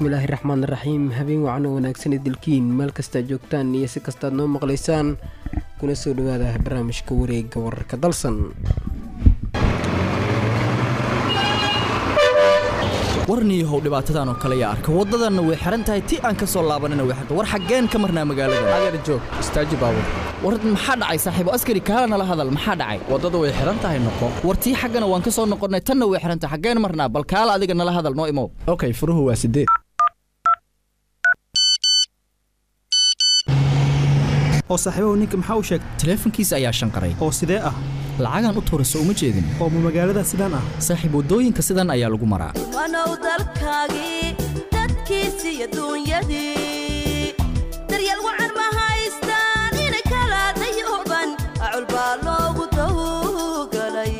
bismillaahi raxmaan raxiim habeen wacan oo wanaagsan idilkiin meel kastaad joogtaan iyo si kastaad noo maqlaysaan kuna soo dhawaada barnaamijka wareega wararka dalsan warniyahow dhibaatadan oo kale yaa arka waddadanna way xihan tahay ti aan ka soo laabanina way xirta war xaggeen ka marnaa magaalada adeer joog istaaji baabur war maxaa dhacay saaxiibo askari kaala nala hadal maxaa dhacay waddada way xihan tahay noqo war tii xaggana waan ka soo noqonnay tanna way xihan tahay xaggeen marnaa bal kaala adiga nala hadal noo imow okay furuhu waa sideed oo saaxiibahu ninka maxaa u sheegay taleefankiisa ayaa shanqaray oo sidee ah lacagaan u tuurayso uma jeedin oo ma magaalada sidaan ah saaxiib waddooyinka sidan ayaa lagu maraa wanow dalkaagii dadkiisi iyo duunyadii daryeel wacan ma haystaan ina kala dayuban acul baa loogu tawgalay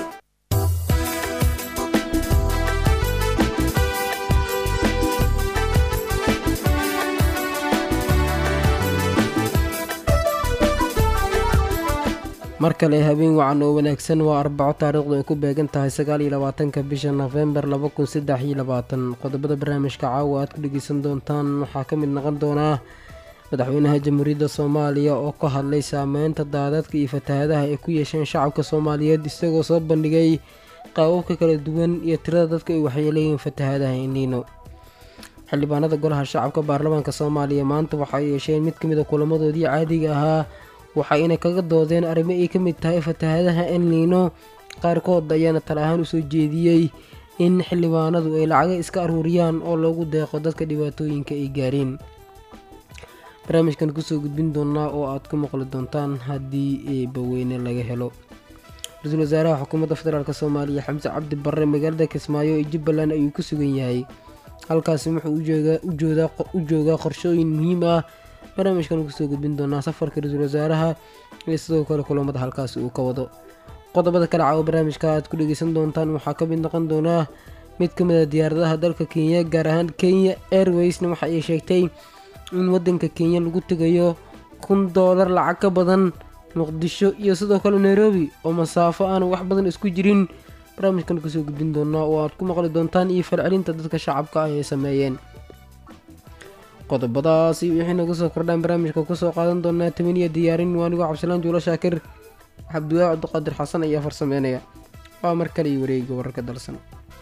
mar kale habeen wacan oo wanaagsan waa arbaco taariikhdu ay ku beegan tahay sagaal iyo labaatanka bisha nofembar laba kun saddex iyo labaatan qodobada barnaamijka caawa aad ku dhegeysan doontaan waxaa ka mid noqon doonaa madaxweynaha jamhuuriyadda soomaaliya oo ka hadlay saameynta daadadka iyo fatahadaha ay ku yeesheen shacabka soomaaliyeed isagoo soo bandhigay qaababka kala duwan iyo tirada dadka ay waxyeeleeyiin fatahadaha iniino xildhibaanada golaha shacabka baarlamaanka soomaaliya maanta waxay yeesheen mid ka mid a kulamadoodii caadiga ahaa waxayna kaga doodeen arrimo ay ka mid tahay fatahadaha elniino qaarkood ayaana tal ahaan usoo jeediyey in xildhibaanadu ay lacaga iska aruuriyaan oo loogu deeqo dadka dhibaatooyinka ay gaareen barnaamijkan kusoo gudbin doonaa oo aad ku maqli doontaan haddii eebaweyne laga helo ra-iisul wasaaraha xukuumadda federaalk soomaaliya xamse cabdi barre magaalada kismaayo ee jubbaland ayuu ku sugan yahay halkaasi wuxuu u joogaa qorshooyin muhiim ah barnaamijkan kusoo gudbin doonaa safarka ra-iisul wasaaraha iyo sidoo kale kulamada halkaasi uu ka wado qodobada kale caawo barnaamijka aad ku dhegeysan doontaan waxaa ka mid noqon doonaa mid ka mid a diyaaradaha dalka kenya gaar ahaan kenya airwaysna waxa ay sheegtay in wadanka kenya lagu tegayo kun doolar lacag ka badan muqdisho iyo sidoo kale nairobi oo masaafo aanu wax badan isku jirin barnaamijkan kusoo gudbin doonaa oo aad ku maqli doontaan iyo falcelinta dadka shacabka ah ay sameeyeen qodobadaasi wixii naga soo kordhaan barnaamijka kusoo qaadan doonaa tamaniya diyaarin waanigoo cabdisalaan juulo shaakir cabdiwaa cabdiqaadir xasan ayaa farsameynaya waa mar kale iyo wareega wararka dalsan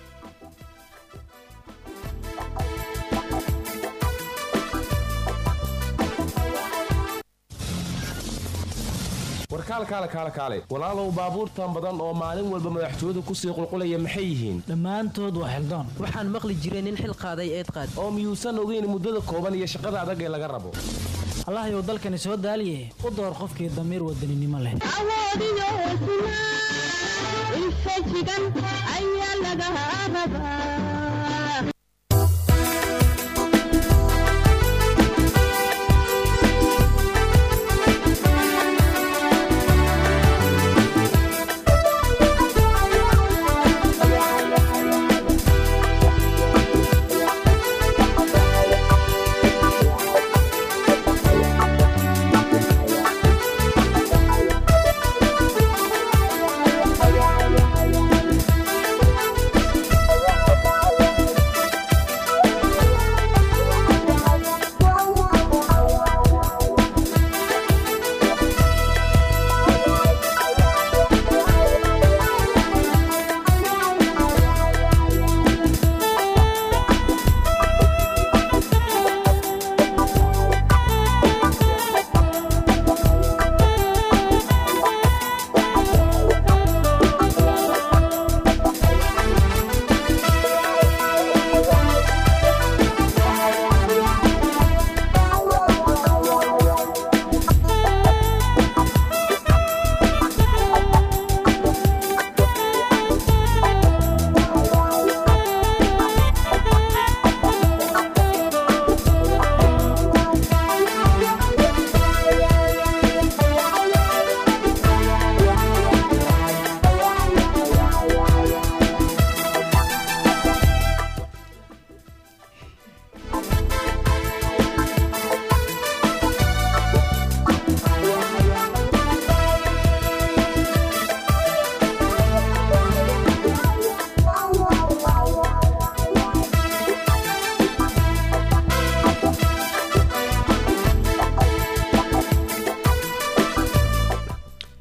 warkaal kaale kaale kaale walaalow baabuurtan badan oo maalin walba madaxtooyadu kusii qulqulaya maxay yihiin dhammaantood waa xildaan waxaan maqli jiray nin xil qaaday eed qaad oo miyuusan ogeyn muddada kooban iyo shaqada adag ee laga rabo allahayow dalkani soo daaliye u door qofkii damiir wadaninimo leh awoodiyo hesnaa infajigan ayaa laga rabaa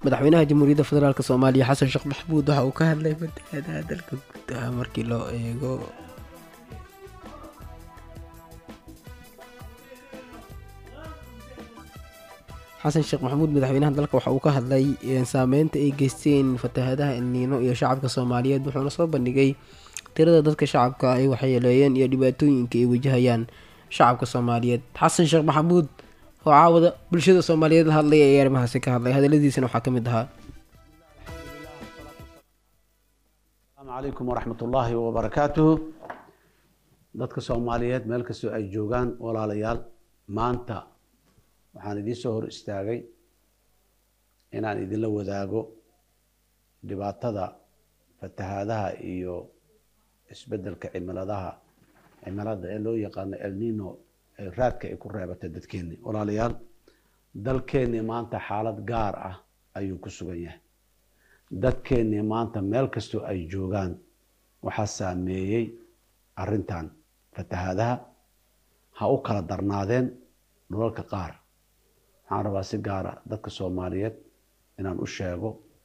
madaxweynaha jamhuuriyadda federaalk soomaaliya xasan sheekh maxamuud waxa uu ka hadlay fatahaadaha dalka gudaha markii loo eego xasan sheekh maxamuud madaxweynaha dalka waxa uu ka hadlay saameynta ay geysteen fatahaadaha elniino iyo shacabka soomaaliyeed wuxuuna soo bandhigay tirada dadka shacabka ay waxyeeleeyeen iyo dhibaatooyinka ay wajahayaan shacabka soomaaliyeed xasan sheekh maxamuud oo caawada bulshada soomaaliyeed la hadlay ee arrimahaasi ka hadlay hadaladiisana waxaa ka mid ahaa asalaamu calaykum waraxmat ullaahi wabarakaatuhu dadka soomaaliyeed meel kastoo ay joogaan walaalayaal maanta waxaan idiin soo hor istaagay inaan idinla wadaago dhibaatada fatahaadaha iyo isbeddelka cimiladaha cimilada ee loo yaqaano elnino ee raadka ay ku reebatay dadkeenni walaalayaal dalkeennii maanta xaalad gaar ah ayuu ku sugan yahay dadkeennii maanta meel kastoo ay joogaan waxaa saameeyey arrintan fatahaadaha ha u kala darnaadeen dhulalka qaar waxaan rabaa si gaara dadka soomaaliyeed inaan u sheego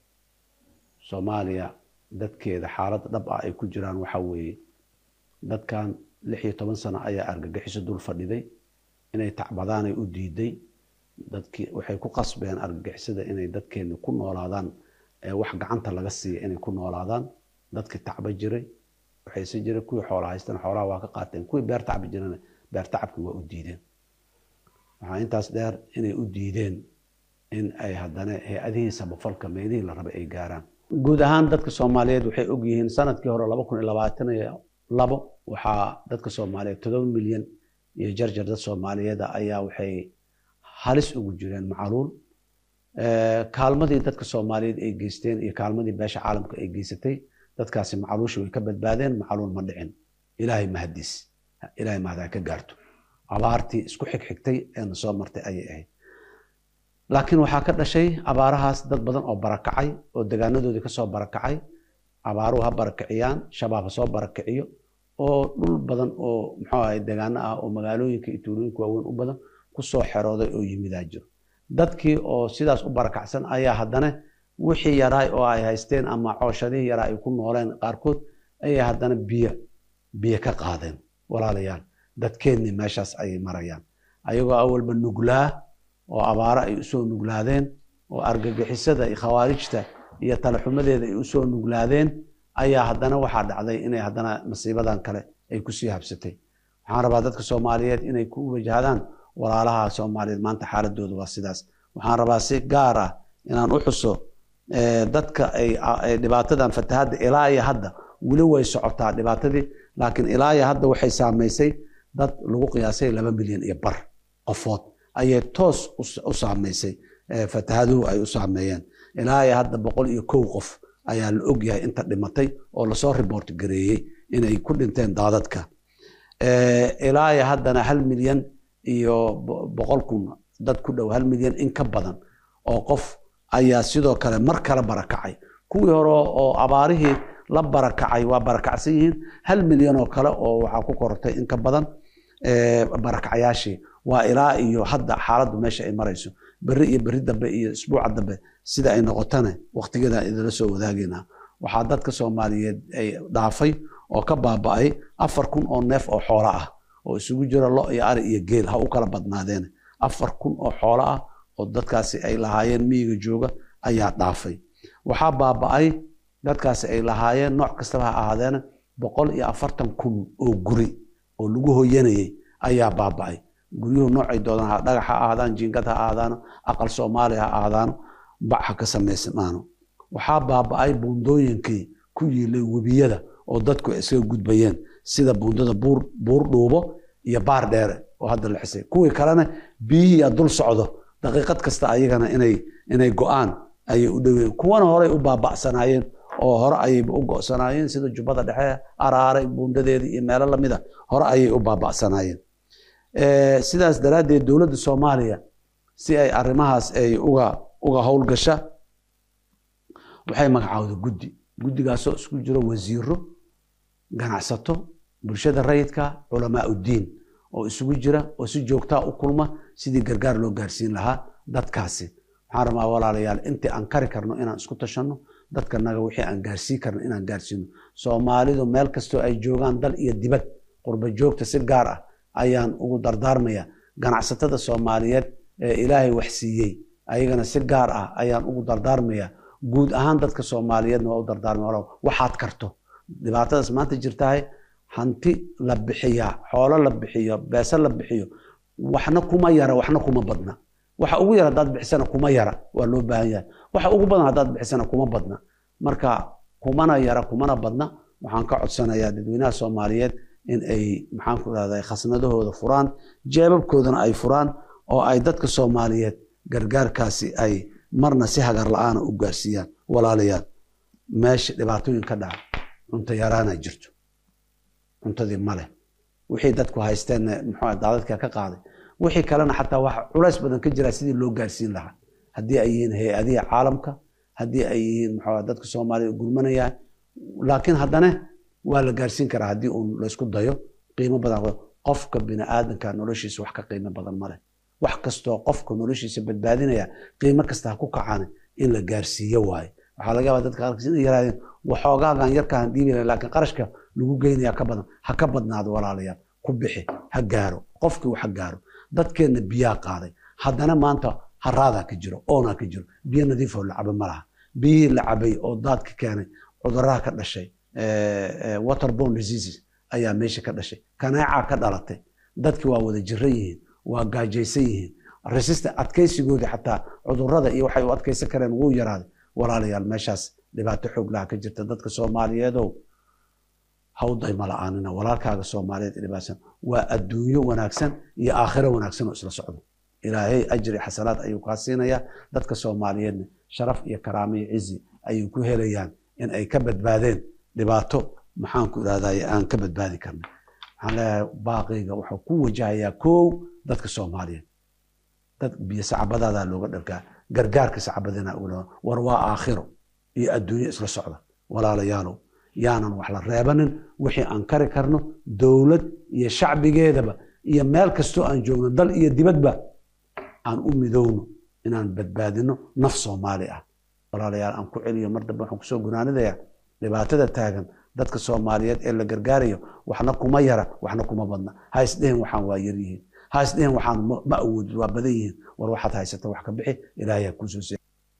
soomaaliya dadkeeda xaaladda dhab ah ay ku jiraan waxaa weeye dadkan lix iyo toban sano ayaa argagixiso dul fadhiday inay tacbadaanay u diiday dadkii waxay ku qasbeen argagixisada inay dadkeeni ku noolaadaan ee wax gacanta laga siiya inay ku noolaadaan dadkii tacba jiray waxayse jiray kuwii xoola haystan xoolaha waa ka qaateen kuwii beer tacbi jirana beer tacabkii waa u diideen waxaa intaas dheer inay u diideen in ay haddana hay-adihii samafalka meelihii la rabay ay gaaraan guud ahaan dadka soomaaliyeed waxay ogyihiin sanadkii hore laba kun iyo labaatan iyo labo waxaa dadka soomaaliyeed todoba milyan iyo jarjar dad soomaaliyeed ayaa waxay halis ugu jireen macaluul kaalmadii dadka soomaaliyeed ay geysteen iyo kaalmadii beesha caalamka ay geysatay dadkaasi macaluusha way ka badbaadeen macaluul ma dhicin ilaahay mahadiis ilaahay mahad ka gaarto abaartii isku xigxigtay eena soo martay ayay ahayd laakiin waxaa ka dhashay abaarahaas dad badan oo barakacay oo degaanadoodii kasoo barakacay abaaruhu ha barakiciyaan shabaab ha soo barakiciyo oo dhul badan oo muxuu ahay degaano ah oo magaalooyinka iyo tuulooyinka waaweyn u badan kusoo xerooday oo yimidaa jiro dadkii oo sidaas u barakacsan ayaa haddana wixii yaraay oo ay haysteen ama cooshadihii yaraa ay ku nooleen qaarkood ayay haddana biyo biyo ka qaadeen walaalayaal dadkeennii meeshaas ayay marayaan ayagoo awalba nuglaa oo abaaro ay usoo nuglaadeen oo argagixisada iyo khawaarijta iyo talaxumadeeda ay usoo nuglaadeen ayaa haddana waxaa dhacday inay haddana masiibadan kale ay kusii habsatay waxaan rabaa dadka soomaaliyeed inay ku wajahdaan walaalaha soomaaliyeed maanta xaaladooda waa sidaas waxaan rabaa si gaar ah inaan u xuso dadka ay dhibaatadan fatahadda ilaa iyo hadda weli way socotaa dhibaatadii laakiin ilaa iyo hadda waxay saamaysay dad lagu qiyaasay laba milyan iyo bar qofood ayay toos u saamaysay fatahaduhu ay u saameeyeen ilaa iyo hadda boqol iyo kow qof ayaa la ogyahay inta dhimatay oo lasoo report gareeyey inay ku dhinteen daadadka ilaa iyo haddana hal milyan iyo boqol kun dad ku dhow hal milyan in ka badan oo qof ayaa sidoo kale mar kale barakacay kuwii hore oo abaarihii la barakacay waa barakacsan yihiin hal milyan oo kale oo waxaa ku korortay in ka badan barakacyaashii waa ilaa iyo hadda xaaladdu meesha ay marayso berri iyo berri dambe iyo isbuuca dambe sida ay noqotana waqtigeeda idinla soo wadaagayna waxaa dadka soomaaliyeed ay dhaafay oo ka baaba'ay afar kun oo neef oo xoolo ah oo isugu jira lo iyo ari iyo geel ha u kala badnaadeen afar kun oo xoolo ah oo dadkaasi ay lahaayeen miyiga jooga ayaa dhaafay waxaa baaba'ay dadkaasi ay lahaayeen nooc kastaba ha ahaadeena boqol iyo afartan kun oo guri oo lagu hoyanayay ayaa baaba'ay guryuhu noocay doodaan ha dhagax ha ahaadaan jiingad ha ahaadaano aqal soomaali ha ahaadaano bac ha ka samaysmaano waxaa baaba'ay buundooyinkii ku yiilay webiyada oo dadku ay iskaga gudbayeen sida buundada buur buur dhuubo iyo baar dheere oo hadda la xisay kuwii kalena biyihii dul socdo daqiiqad kasta ayagana inay inay go-aan ayay u dhoween kuwana horey u baaba'sanaayeen oo hore ayayba u go'sanaayeen sida jubbada dhexe araare buundadeedii iyo meelo lamida hore ayay u baaba'sanaayeen sidaas daraaddeed dowladda soomaaliya si ay arrimahaas ay uga uga howlgasha waxay magacaawday guddi guddigaasoo isku jiro wasiiro ganacsato bulshada rayidka culamaa uddiin oo isugu jira oo si joogtaa u kulma sidii gargaar loo gaarsiin lahaa dadkaasi waxaan waxaan rabaa walaalayaal intii aan kari karno inaan isku tashanno dadkanaga wixii aan gaarsii karno inaan gaarsiino soomaalidu meel kastoo ay joogaan dal iyo dibad qurba joogta si gaar ah ayaan ugu dardaarmaya ganacsatada soomaaliyeed ee ilaahay wax siiyey ayagana si gaar ah ayaan ugu dardaarmaya guud ahaan dadka soomaaliyeedna waa u dardaarmaya walaal waxaad karto dhibaatadaas maanta jirtahay hanti la bixiyaa xoolo la bixiyo beese la bixiyo waxna kuma yara waxna kuma badna waxa ugu yar haddaad bixisana kuma yara waa loo baahan yahay waxa ugu badan haddaad bixisana kuma badna marka kumana yara kumana badna waxaan ka codsanayaa dadweynaha soomaaliyeed in ay maxaan ku rahday khasnadahooda furaan jeebabkoodana ay furaan oo ay dadka soomaaliyeed gargaarkaasi ay marna si hagar la-aana u gaarsiiyaan walaalayaal meesha dhibaatooyin ka dhaca cunto yaraana jirto cuntadii male wixii dadku haysteen muxuu daadadka ka qaaday wixii kalena xataa waxa culays badan ka jira sidii loo gaarsiin lahaa haddii ay yihiin hay-adihi caalamka haddii ay yihiin muxuu dadka soomaaliya gurmanayaan laakiin haddana waa la gaarsiin karaa haddii uun laysku dayo qiimo badan qofka biniaadanka noloshiisa wax ka qiimo badan male wax kastoo qofka noloshiisa badbaadinaya qiimo kasta ha ku kacaan in la gaarsiiyo waaye waxaa laga yaabaa dadka qaarkiis inay yaraadeen waxoogaagan yarkaan dhiibi lahay laakiin qarashka lagu geynaya ka badan ha ka badnaado walaalayaal ku bixi ha gaaro qofkii wax ha gaaro dadkeenna biyaa qaaday haddana maanta haraadaa ka jiro oonaa ka jiro biyo nadiifoo la cabo ma laha biyihii la cabay oo daadka keenay cuduraha ka dhashay waterborne diseases ayaa meesha ka dhashay kaneecaa ka dhalatay dadki waa wada jiran yihiin waa gaajaysan yihiin resistant adkaysigoodii xataa cudurada iyo waxay u adkaysan kareen wuu yaraaday walaalayaal meeshaas dhibaato xoog laha ka jirta dadka soomaaliyeedow hawday ma la-aanina walaalkaaga soomaaliyeed dhibaatsan waa adduunyo wanaagsan iyo aakhiro wanaagsan oo isla socdo ilaahay ajri xasanaad ayuu kaa siinayaa dadka soomaaliyeedna sharaf iyo karaamo iyo cizi ayuu ku helayaan in ay ka badbaadeen dhibaato maxaanku irahdaye aan ka badbaadi karna waxaan leeyahay baaqiga wuxuu ku wajahayaa kow dadka soomaaliyeed dad biyo sacabadaadaa looga dharkaa gargaarka sacabadina war waa aakhiro iyo adduunyo isla socda walaalayaalow yaanan wax la reebanin wixii aan kari karno dowlad iyo shacbigeedaba iyo meel kastoo aan joogno dal iyo dibadba aan u midowno inaan badbaadino naf soomaali ah walaalayaal aan ku celiyo mar dambe waxaan kusoo gunaanidaya dhibaatada taagan dadka soomaaliyeed ee la gargaarayo waxna kuma yara waxna kuma badna ha isdhehen waxaan waa yar yihiin ha isdhehen waxaan ma awoodid waa badan yihiin war waxaad haysata wax ka bixi ilaahay ha kuusoo se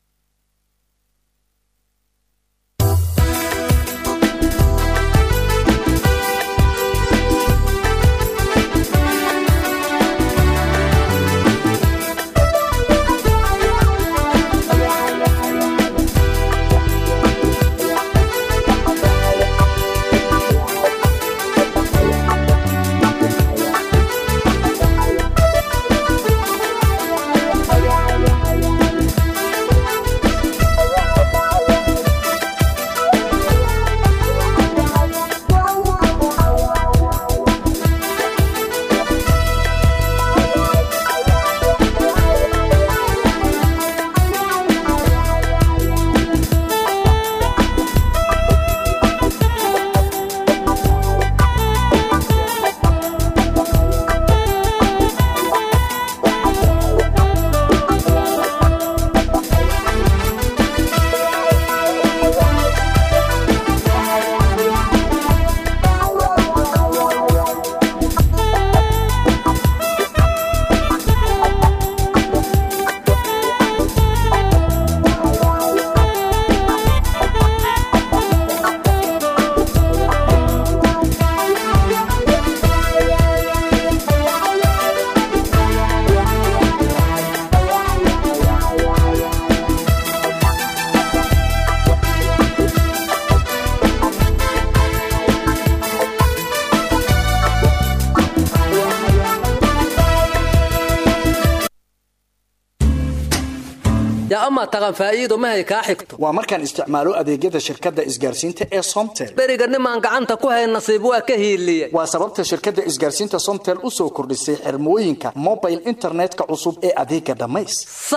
ama taqan faa'iido mahay kaa xigto waa markaan isticmaalo adeegyada shirkadda isgaarsiinta ee somtel beriga nimaan gacanta ku hay nasiib waa ka hiiliye waa sababta shirkadda isgaarsiinta somtel u soo kordhisay xirmooyinka mobile internetka cusub ee adeega dhammays sax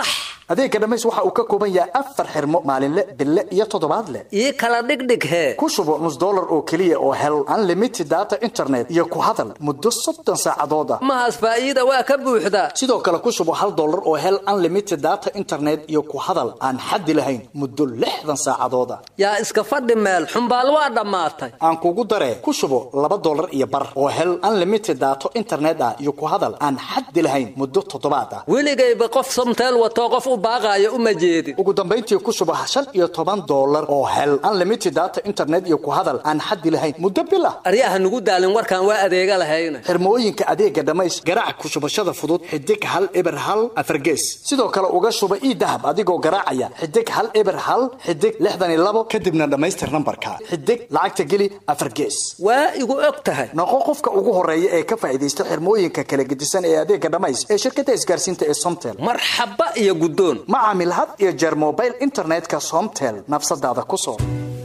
adeega dhammays waxa uu ka kooban yahay afar xirmo maalinle bille iyo toddobaadle ii kala dhigdhig hee ku shubo nus dollar oo keliya oo hel unlimited data internet iyo ku hadal muddo soddon saacadood ah mahaas faa'iida waa ka buuxdaa sidoo kale ku shubo hal dollar oo hel unlimited data internet iyo ku hadal aan xaddi lahayn muddo lixdan saacadood ah yaa iska fadhi meel xumbaal waa dhammaatay aan kugu daree ku shubo laba dollar iyo bar oo hel unlimited daato internet ah iyo ku hadal aan xaddi lahayn muddo toddobaad ah weligayba qof somteel watoo qof u baaqaayo uma jeedin ugu dambayntii ku shubo shan iyo toban dollar oo hel unlimited data internet iyo ku hadal aan xaddi lahayn muddo bil ah aryaha nugu daalin warkaan waa adeega lahayna xirmooyinka adeega dhammays garaac ku shubashada fudud xidig hal eber hal afargees sidoo kale uga shuba ii dahab adigoo garaacaya xidig hal eber hal xidig lixdan iyo labo kadibna dhammaystir nambarka xidig lacagta geli afargees waa igu og tahay noqo qofka ugu horeeya ee ka faa'iidaysta xirmooyinka kala gedisan ee adeega dhammays ee shirkadda isgaarsiinta ee somtel marxaba iyo guddoon ma caamil had iyo jeer mobile internetka somtel nafsadaada ku soo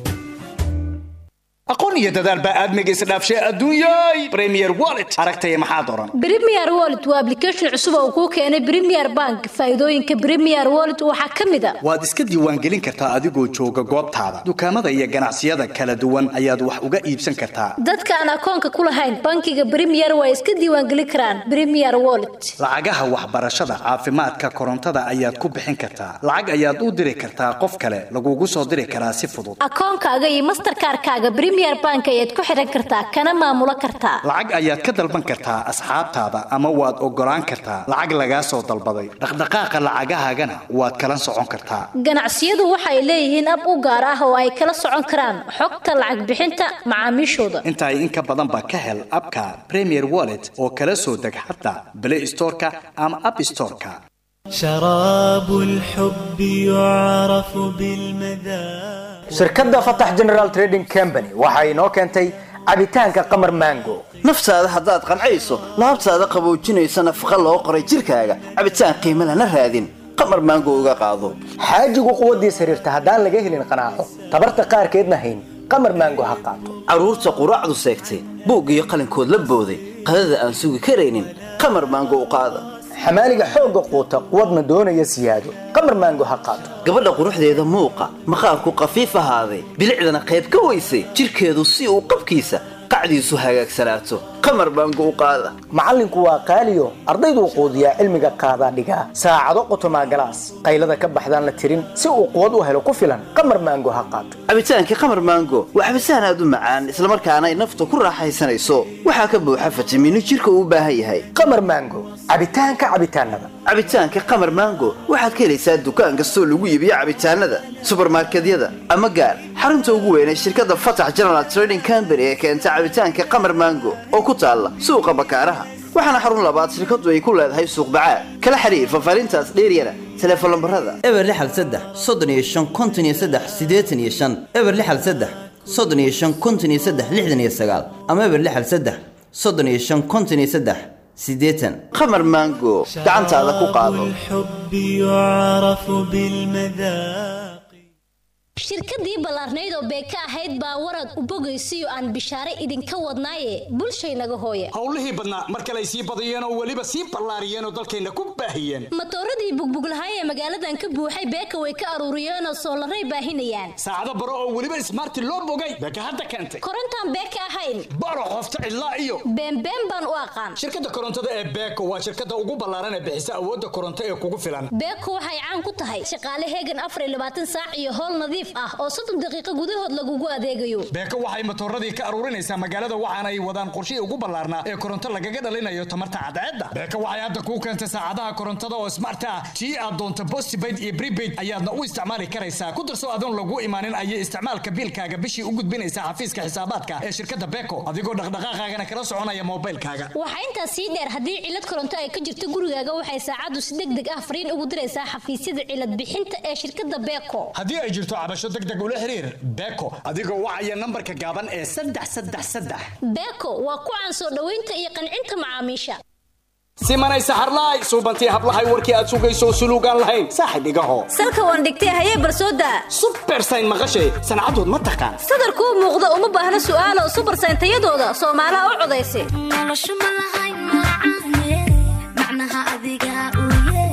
aqoon iyo dadaal baa aadmiga isdhaafshay adduunyay premier wallet aragtaya maxaad oran Premier Wallet waa application cusub oo kuu keenay Premier Bank. Faa'iidooyinka Premier Wallet waxaa ka mid ah waad iska diiwaangelin kartaa adigoo jooga goobtaada dukaamada iyo ganacsiyada kala duwan ayaad wax uga iibsan kartaa dadka aan akoonka ku lahayn bankiga Premier waa iska diiwaangelin karaan Premier Wallet. lacagaha waxbarashada caafimaadka korontada ayaad ku bixin kartaa lacag ayaad u diri kartaa qof kale lagugu soo diri karaa si fudud Akoonkaaga iyo Mastercard-kaaga Premier Bank ayaad ku xiran kartaa kana maamulo kartaa. lacag ayaad ka dalban kartaa asxaabtaada ama waad ogolaan kartaa lacag lagaa soo dalbaday dhaqdhaqaaqa lacagahaagana waad kala socon kartaa Ganacsiyadu waxay leeyihiin ab u gaar ah oo ay kala socon karaan xogta lacag bixinta macaamiishooda. inta ay in ka badan ba ka hel abka premier wallet oo kala soo deg xataa play storeka ama app storeka شراب الحب يعرف بالمذاق shirkadda fatax general trading company waxa inoo keentay cabitaanka qamar mango naftaada haddaad qancayso laabtaada qaboojinaysa nafaqa loo qoray jirkaaga cabitaan qiimo lana raadin qamar maango uga qaado xaajigu quwaddiis xiriirta haddaan laga helin qanaaco tabarta qaarkeedna hayn qamar mango ha qaato carruurta quraacdu seegtay buug iyo qalinkood la booday qadada aan sugi karaynin qamar maango u qaada xamaaliga xoogga quuta quwadna doonaya siyaado qamar mango ha qaato gabadha quruxdeeda muuqa maqaarku qafiif ahaaday bilicdana qayb ka weysay jirkeedu si uu qabkiisa qacdiisu hagaagsanaato qamar baango u qaada macallinku waa qaaliyo ardayduu quudiyaa cilmiga qaadaa dhigaa saacado qotomaa galaas qaylada ka baxdaan la tirin si uu quwad u helo ku filan qamar mango ha qaato cabitaankii qamar maango waa cabitaan aad u macaan islamarkaana ay nafta ku raaxaysanayso waxaa ka buuxa fitamiino jirka uu u baahan yahay qamar mango cabitaanka cabitaanada cabitaanka qamar maango waxaad ka helaysaa dukaan kastoo lagu iibiyo cabitaanada subarmarkedyada ama gaar xarunta ugu weyn ee shirkadda fatax general trading company ee keenta cabitaanka qamar maango oo ku taalla suuqa bakaaraha waxaana xarun labaad shirkadu ay ku leedahay suuq bacaad kala xiriir fafaarintaas dheeryana teleefon lambarada eber lixal saddex soddon iyo shan konton iyo saddex siddeetan iyo shan eber lixal saddex soddon iyo shan konton iyo saddex lixdan iyo sagaal ama eber lixal saddex soddon iyo shan konton iyo saddex siddeetan qamar maango gacantaada ku qaado الحب يعرف بالمذاق shirkadii ballaarnayd oo beeka ahayd baa warad u bogaysiyo aan bishaare idinka wadnaaye bulshaynaga hooya howlihii badnaa mar kale ay sii badiyeen oo weliba sii ballaariyeen oo dalkayna ku baahiyeen matooradii bugbuglahay ee magaaladan ka buuxay beeka way ka aruuriyeen oo soolaray baahinayaan saacado baro oo weliba ismaarti loo bogay beeka hadda keentay korontaan beeka ahayn baro qofta cidlaa iyo beenbeen baan u aqaan shirkadda korontada ee beeko waa shirkadda ugu ballaaran ee bixisa awoodda koronto ee kugu filan beeko waxay caan ku tahay shaqaale heegan afar iyo labaatan saac iyo howl nadiif ah oo soddon daqiiqo gudahood lagugu adeegayo beeko waxay matooradii ka aruurinaysaa magaalada waxaana ay wadaan qorshihii ugu ballaarnaa ee koronto lagaga dhalinayo tamarta cadceedda beeko waxay hadda kuu keentay saacadaha korontada oo smart ah tii aad doonto postpaid iyo prepaid ayaadna u isticmaali karaysaa ku darso adoon lagu imaanin ayay isticmaalka biilkaaga bishii u gudbinaysaa xafiiska xisaabaadka ee shirkadda beeko adigoo dhaqdhaqaaqaagana kala soconaya moobilkaaga waxaa intaas sii dheer haddii cilad koronto ay ka jirto gurigaaga waxay saacaddu si deg deg ah fariin ugu diraysaa xafiisyada cilad bixinta ee shirkadda beeko haddii ay jirto cabasho deg deg ula xiriir beeko adigoo wacaya nambarka gaaban ee saddex saddex saddex beeko waa ku caan soo dhoweynta iyo qancinta macaamiisha simanay saxarlaay suubantii hablahay warkii aad sugayso suluugaan lahayn saaxib igaho salka waan dhigtay hayee barsooda subersayn maqashay sancadood ma taqaan sadarkuu muuqda uma baahna su'aalo subersayn tayadooda soomaalaha u codaysa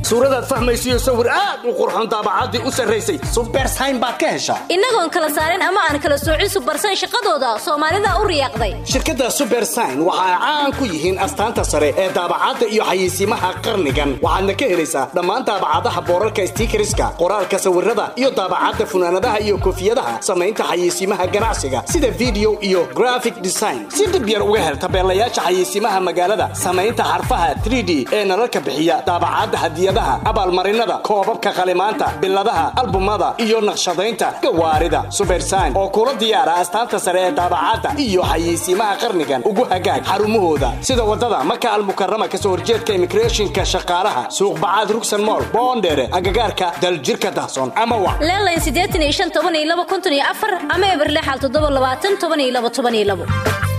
suuradaad fahmaysiyo sawir aad u qurxoon daabacaddii u sarraysay subersayn baad ka heshaa innagoon kala saarin ama aan kala soocin subarsan shaqadooda soomaalida u riyaaqday shirkadda subersign waxa ay caan ku yihiin astaanta sare ee daabacadda iyo xayeysiimaha qarnigan waxaadna ka helaysaa dhammaan daabacadaha boorarka stiikariska qoraalka sawirada iyo daabacadda funaanadaha iyo koofiyadaha samaynta xayeysiimaha ganacsiga sida video iyo graphic design si dhib yar uga hel tabeelayaasha xayeysiimaha magaalada samaynta xarfaha 3d ee nalalka bixiya daabacadda hadiyadaha abaalmarinada koobabka qalimaanta biladaha albumada iyo naqshadaynta gawaarida subersign oo kula diyaara astaanta sare ee daabacadda iyo xayeysiimaha qarnigan ugu hagaag xarumahooda sida wadada maka almukarama kasoo horjeedka immigrationka shaqaalaha suuq bacaad rugsan mool boondheere agagaarka daljirka dahsoon ama wa leelayn siddeetan iyo shan toban iyo laba konton iyo afar ama eberlexal toddoba labaatan toban iyo laba toban iyo labo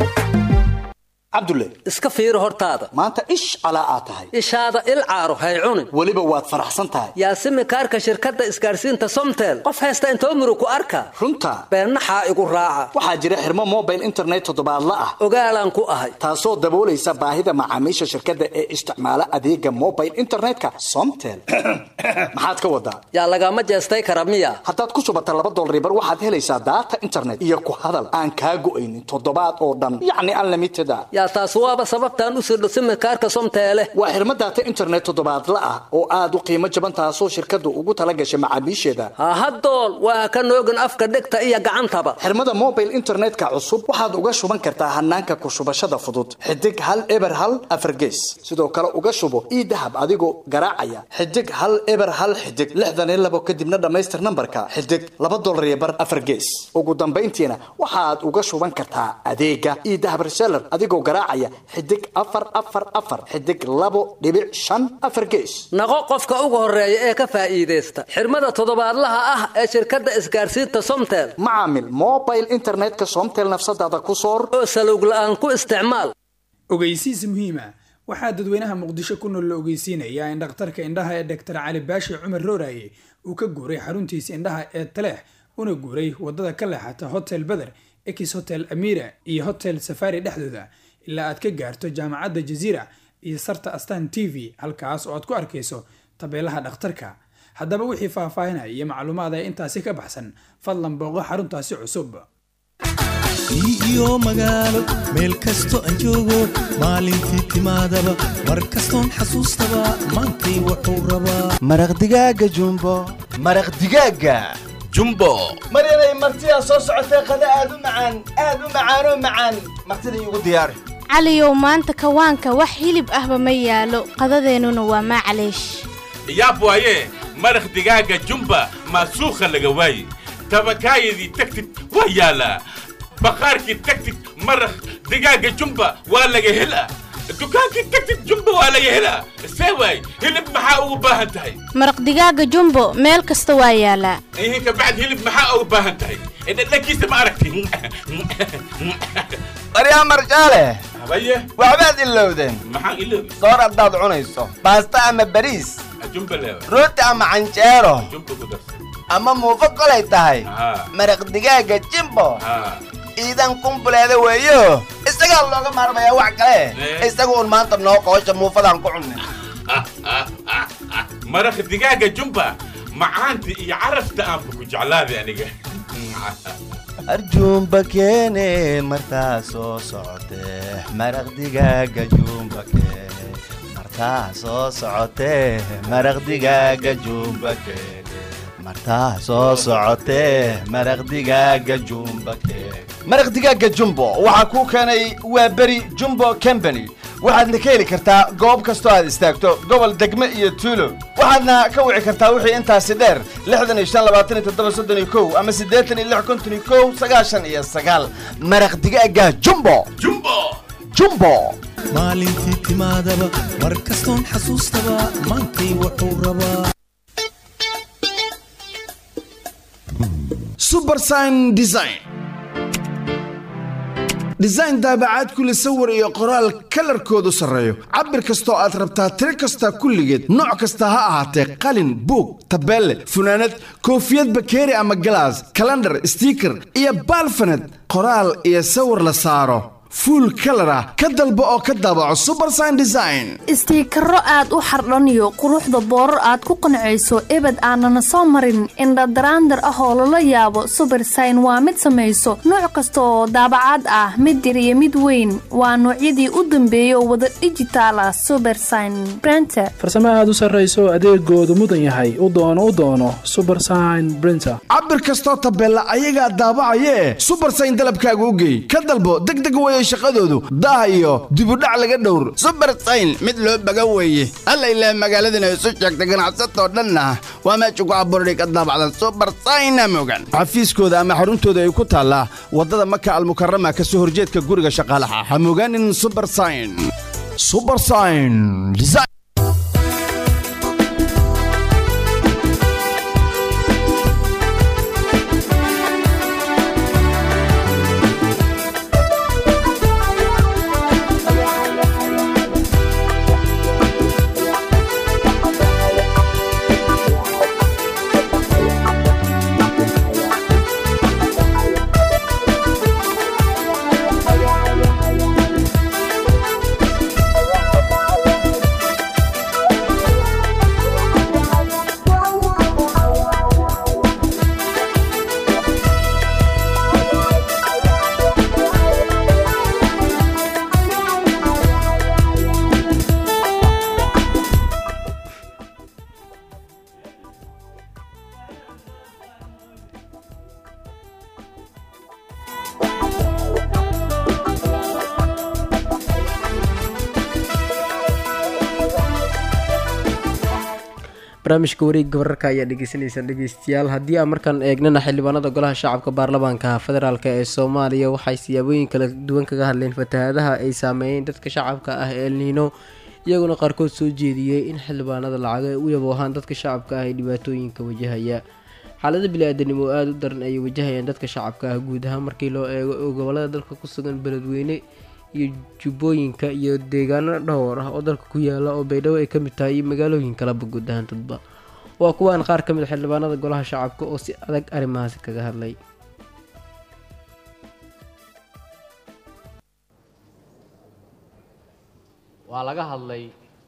cabdulle iska fiiri hortaada maanta ish calaa aad tahay ishaada il caaro hay cunin weliba waad faraxsan tahay yaasimi kaarka shirkadda isgaarsiinta somtel qof haysta intoo muru ku arka runta beennaxaa igu raaca waxaa jira xirmo mobile internet toddobaadla ah ogaalaan ku ahay taasoo daboolaysa baahida macaamiisha shirkadda ee isticmaala adeega mobile internetka somtel maxaad ka wadaa yaa lagama jeestay kara miya haddaad ku shubata laba dolribar waxaad helaysaa daata internet iyo ku hadal aan kaa go'aynin toddobaad oo dhan yacni unlimited a yaa taas waaba sababtaan u sirdho simikaarka somteele waa xirmo daata internet toddobaadla ah oo aad u qiimo jaban taasoo shirkaddu ugu tala gashay macaamiisheeda hahadool waa ka noogin afka dhegta iyo gacantaba xirmada mobile internetka cusub waxaad uga shuban kartaa hanaanka ku shubashada fudud xidig hal eber hal afargees sidoo kale uga shubo ii dahab adigoo garaacaya xidig hal eber hal xidig lixdan iyo labo kadibna dhammaystir nambarka xidig laba dolar iyo bar afargees ugu dambayntiina waxaad uga shuban kartaa adeega ii dahab reseller adigoo garaacaya xidig afar afar afar xidig labo dhibic shan afar gees naqo qofka ugu horeeya ee ka faa'iidaysta xirmada toddobaadlaha ah ee shirkadda isgaarsiinta somtel macaamil mobile internetka somtel nafsadaada ku soor oo salowg la'aan ku isticmaal ogeysiis muhiima waxaa dadweynaha muqdisho ku nool la ogeysiinayaa in dhakhtarka indhaha ee dhaktar cali baashi cumar rooraye uu ka guuray xaruntiisa indhaha ee taleex una guuray wadada ka leexata hotel beder ex hotel amira iyo hotel safari dhexdooda ilaa aad ka gaarto jaamacadda jaziira iyo sarta astan t v halkaas oo aad ku arkayso tabeelaha dhakhtarka haddaba wixii faahfaahinaya iyo macluumaada intaasi ka baxsan fadlan booqo xaruntaasi cusub iyo magaalo meel kasto aan joogo maalintii timaadaba mar kastoon xasuustaba maantay wuxuu rabaa maraq digaaga jumbo maraq digaaga jumbo maryanay martidaa soo socotee qada aad u macaan aad u macaanoo macaan martida iigu diyaari caliyow maanta kawaanka wax hilib ahba ma yaalo qadadeennuna waa maclaysh yaab waaye maraq digaaga jumba maasuukha laga waaye tabakaayadii tagtid waa yaalaa baqaarkii tagtid maraq digaaga jumba waa laga helaa dukaankii tagtid jumba waa laga helaa see waay hilib maxaa ugu baahan tahay maraq digaaga jumbo meel kasta waa yaalaa ihin kabacd hilib maxaa ugu baahan tahay dhadhankiisa ma aragti baryaa marjaale habaye waxbaad ilowdeen maxaan iloobi soor haddaad cunayso baasta ama bariis jumba leewa rooti ama canjeero jumba ku darsa ama muufo kolay tahay haa maraq digaaga jimbo haa iidan kumbuleeda weeyo isagaa looga maarmayaa wax kale Eh. isaga un maanta noo qoosha muufadaan ku cunnay maraq digaaga jumba macaanta iyo carafta aanba ku jeclaaday aniga arjuumba keene martaa soo socotee maraq digaaga juumba keene martaa soo socotee maraq digaaga juumba keene martaa soo socotee maraq digaaga juumba keene maraq digaaga jumbo waxaa kuu keenay waa beri jumbo company waxaadna ka heli kartaa goob kastoo aad istaagto gobol degme iyo tuulo waxaadna ka wici kartaa wixii intaasi dheer lixdan iyo shan labaatan iyo toddoba soddon iyo kow ama siddeetan iyo lix konton iyo kow sagaashan iyo sagaal maraq digaaga jumbo jumbo jumbo maalintii timaadaba mar kastoon xasuustaba maantay wuxuu rabaa subersign design design daabacaad kule sawir iyo qoraal kalarkoodu sarreeyo cabir kastoo aad rabtaa tiro kasta kulligeed nooc kasta ha ahaatee qalin buug tabeelle funaanad koofiyad bakeeri ama galaas kalandhar stiiker iyo baalfaned qoraal iyo sawir la saaro fuul kalar ah ka dalbo oo ka daabaco subersign design istiikaro aad u xardhaniyo quruxda boorar aad ku qancayso ebed aanana soo marin indhadaraandar ah oo lala yaabo subersign waa mid samayso nooc kasta oo daabacaad ah mid yar iyo mid weyn waa noocyadii u dambeeyay oo wada dhijitaal ah subersign brenter farsamo aad u sarrayso adeegoodu mudan yahay u doono u doono subersign brinter cabir kastoo tabeella ayagaa daabacayee subersign dalabkaaga u geey ka dalbo degdeg waya shaqadoodu daah iyo dibudhac laga dhowr subersayn mid loo baga weeye alla ilaah magaaladana isu sheegta ganacsatoo dhanna waa meesha ku abuurday ka daabacdan subersayna mogan xafiiskooda ama xaruntooda ay ku taallaa waddada maka almukarama ka soo horjeedka guriga shaqaalaha ha mogaanin subersign subersign design barnaamijka wareegga wararka ayaa dhegeysaneysaan dhegeystayaal haddii aan markaan eegnana xildhibaanada golaha shacabka baarlamaanka federaalk ee soomaaliya waxay siyaabooyin kala duwan kaga hadleen fatahaadaha ay saameeyeen dadka shacabka ah ee elniino iyaguna qaarkood soo jeediyey in xildhibaanada lacaga ay u yaboohaan dadka shacabka ah ee dhibaatooyinka wajahaya xaalada bili-aadanimo aada u daran ayay wajahayaan dadka shacabka ah guud ahaan markii loo eego oo gobolada dalka ku sugan beledweyne iyo jubbooyinka iyo deegaano dhowr ah oo dalka ku yaala oo baydhabo ay ka mid tahay iyo magaalooyin kaleba guud ahaantadba waa kuwaan qaar ka mid a xildhibaanada golaha shacabka oo si adag arrimahaasi kaga hadlay waa laga hadlay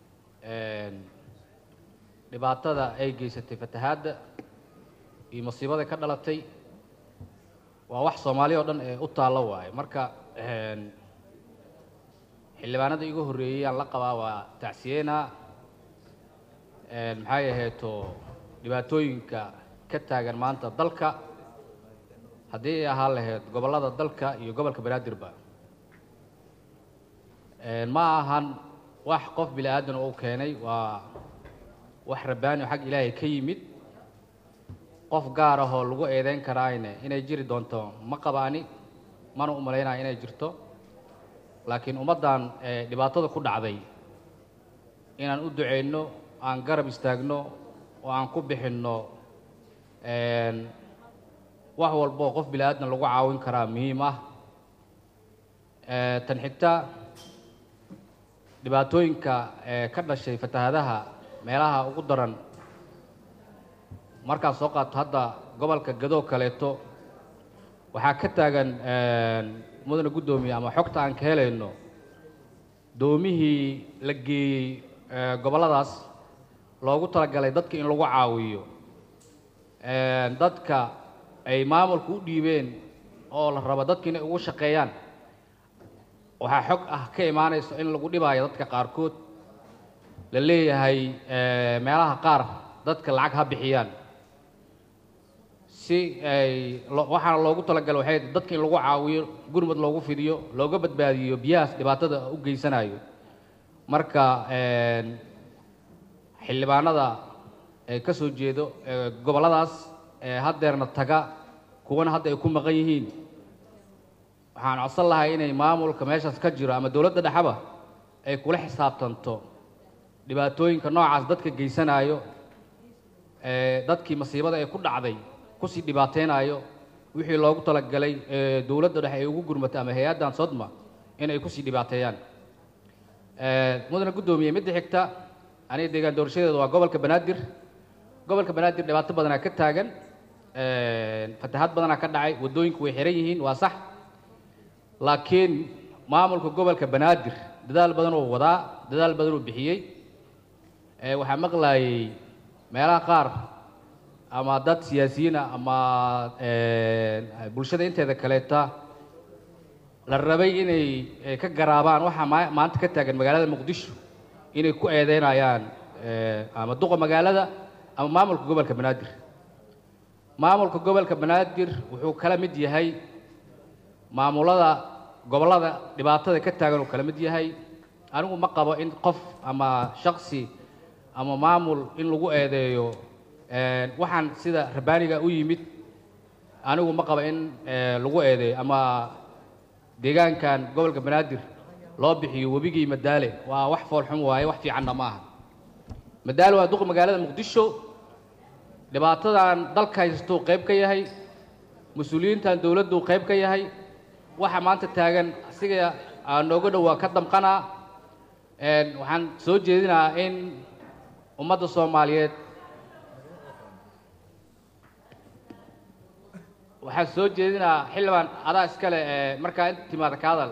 dhibaatada ay geysatay fatahaadda iyo masiibada ka dhalatay waa wax soomaali oo dhan ee u taallo waaye marka xildhibaanada igu horreeyey aan la qabaa waa tacsiyeena maxay aheeto dhibaatooyinka ka taagan maanta dalka haddii ay ahaan lahayd gobollada dalka iyo gobolka banaadirba ma ahan wax qof bini aadan uu keenay waa wax rabbaani oo xag ilaahay ka yimid qof gaar ahoo lagu eedeyn karaayne inay jiri doonto ma qabaani mana u malaynaya inay jirto laakiin ummaddan dhibaatada ku dhacday inaan u duceyno aan garab istaagno oo aan ku bixinno wax walboo qof bini aadan lagu caawin karaa muhiim ah tan xigta dhibaatooyinka ka dhashay fatahaadaha meelaha ugu daran markaad soo qaato hadda gobolka gadoo kaleeto waxaa ka taagan mudane guddoomiye ama xogta aan ka helayno doomihii la geeyey gobolladaas loogu talagalay dadka in lagu caawiyo dadka ay maamulku u dhiibeen oo la rabo dadka inay ugu shaqeeyaan waxaa xog ah ka imaanayso in lagu dhibaayo dadka qaarkood la leeyahay meelaha qaar dadka lacag ha bixiyaan si ay waxaana loogu talagalay waxay dadka in lagu caawiyo gurmud loogu fidiyo looga badbaadiyo biyahaas dhibaatada u geysanayo marka xildhibaanada ee ka soo jeedo gobolladaas ee haddeerna taga kuwana hadda ay ku maqan yihiin waxaan codsan lahay inay maamulka meeshaas ka jiro ama dowladda dhexaba ay kula xisaabtanto dhibaatooyinka noocaas dadka geysanayo ee dadkii masiibada ee ku dhacday kusii dhibaateynayo wixii loogu talagalay ee dowladda dhexe ay ugu gurmatay ama hay-addan sodma inay kusii dhibaateeyaan mudane guddoomiye midda xigta aniga deegaan doorashadeeda waa gobolka banaadir gobolka banaadir dhibaato badanaa ka taagan fatahaad badanaa ka dhacay waddooyinku way xiran yihiin waa sax laakiin maamulka gobolka banaadir dadaal badan uu wadaa dadaal badan uu bixiyey ee waxaa maqlaayay meelaha qaar ama dad siyaasiyiin ah ama ee, bulshada inteeda kaleeta la rabay inay eh, ka garaabaan waxaa maa- maanta ka taagan magaalada muqdisho inay ku eedeynayaan eh, ama duqa magaalada ama maamulka gobolka banaadir maamulka gobolka banaadir wuxuu kala mid yahay maamulada gobollada dhibaatada ka taagan uu kala mid yahay anigu ma qabo in qof ama shaksi ama maamul in lagu eedeeyo eh, waxaan sida rabaaniga u yimid anigu ma qabo in eh, lagu eedeeyo ama deegaankan gobolka banaadir loo bixiyo webigii madaale waa wax foolxun waaye wax fiicanna ma aha madaale waa duqa magaalada muqdisho dhibaatadan dalka haystuu qayb ka yahay mas-uuliyiintan dowladdu qayb ka yahay waxa maanta taagan asiga aa nooga dhowaa ka damqanaa Een, waxaan soo jeedinaa in ummadda soomaaliyeed waxaan soo jeedinaa xildhibaan adaa iskale ee markaa inta timaada ka hadal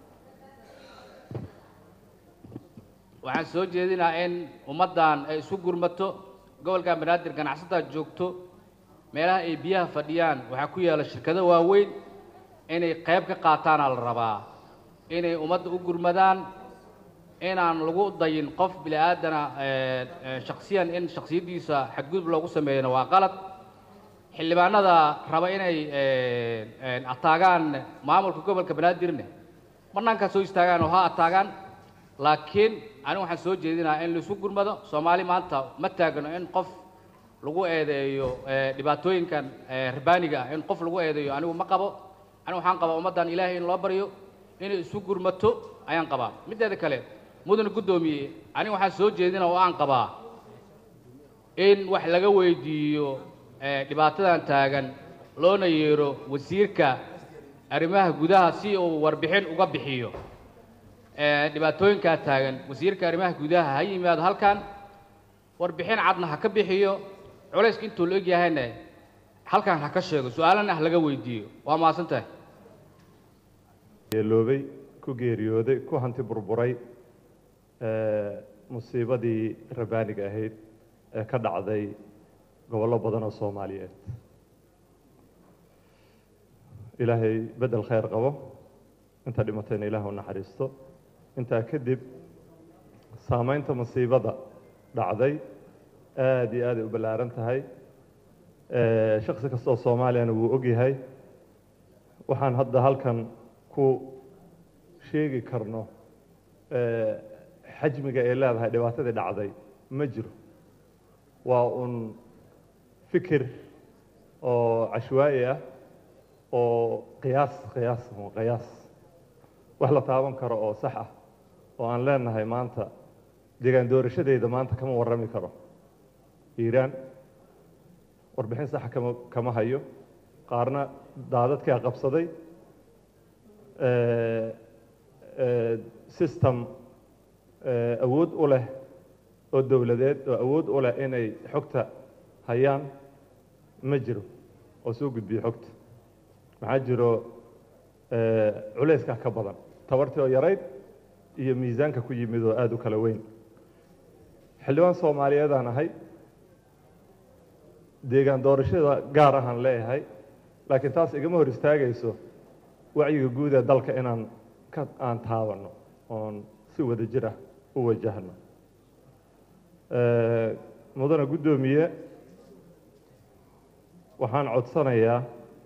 waxaan soo jeedinaa in ummaddan ay isu gurmato gobolkan banaadir ganacsataa joogto meelaha ay biyaha fadhiyaan waxaa ku yaala shirkado waaweyn inay qayb ka qaataana la rabaa inay ummadda u gurmadaan inaan lagu dayin qof bini aadana ee, ee, shaksiyan in shaksiyaddiisa xadgudub loogu sameeyana waa qalad xildhibaanada raba inay ee, ee, ataagaan maamulka gobolka banaadirne banaankaa soo istaagaan oo ha ataagaan laakiin anigu waxaan soo jeedinaa in laisu gurmado soomaali maanta ma taagno in qof lagu eedeeyo ee, dhibaatooyinkan ee, rabaaniga ah in qof lagu eedeeyo anigu ma qabo anigu waxaan qabaa ummaddan ilaahay in loo baryo inay isu gurmato ayaan qabaa mideeda kale mudane guddoomiye anigu waxaan soo jeedina oo aan qabaa in wax laga weydiiyo ee, dhibaatadan taagan loona yeero wasiirka arrimaha gudaha si uu warbixin uga bixiyo ee, dhibaatooyinkaa taagan wasiirka arrimaha gudaha ha yimaado halkan warbixin cadna ha ka bixiyo culayska intuu la egyahayna halkan ha ka sheego su-aalana ha laga weydiiyo waa mahadsan tahay yeeloobay ku geeriyooday ku hanti burburay ee, musiibadii rabaaniga ahayd ee ka dhacday gobollo badan oo soomaaliyeed ilaahay beddel khayr qabo inta dhimatayna ilaah u naxariisto intaa kadib saamaynta musiibada dhacday aad iyo aaday u ballaaran tahay ee, shakhsi kasta oo soomaaliyana wuu ogyahay waxaan hadda halkan ku sheegi karno ee, xajmiga ay leedahay dhibaatadii dhacday ma jiro waa un fikir oo cashwaa'i ah oo qiyaas qiyaas un qiyaas wax la taaban karo oo sax ah oo aan leenahay maanta deegaan doorashadeyda maanta kama warrami karo hiiraan warbixin saxa kama kama hayo qaarna daadadkaa qabsaday ee, ee, system ee, awood u leh oo dowladeed oo awood u leh inay xogta hayaan ma jiro oo soo gudbiyo xogta maxaa jiro ee, culayskaa ka badan tabartii oo yarayd iyo miisaanka ku yimid oo aada u kala weyn xildhibaan soomaaliyeedaan ahay deegaan doorashada gaar ahaan leeyahay laakiin taas igama hor istaagayso wacyiga guud ee dalka inaan ka aan taabanno oon si wada jir ah u wajahno Ee, mudane guddoomiye waxaan codsanayaa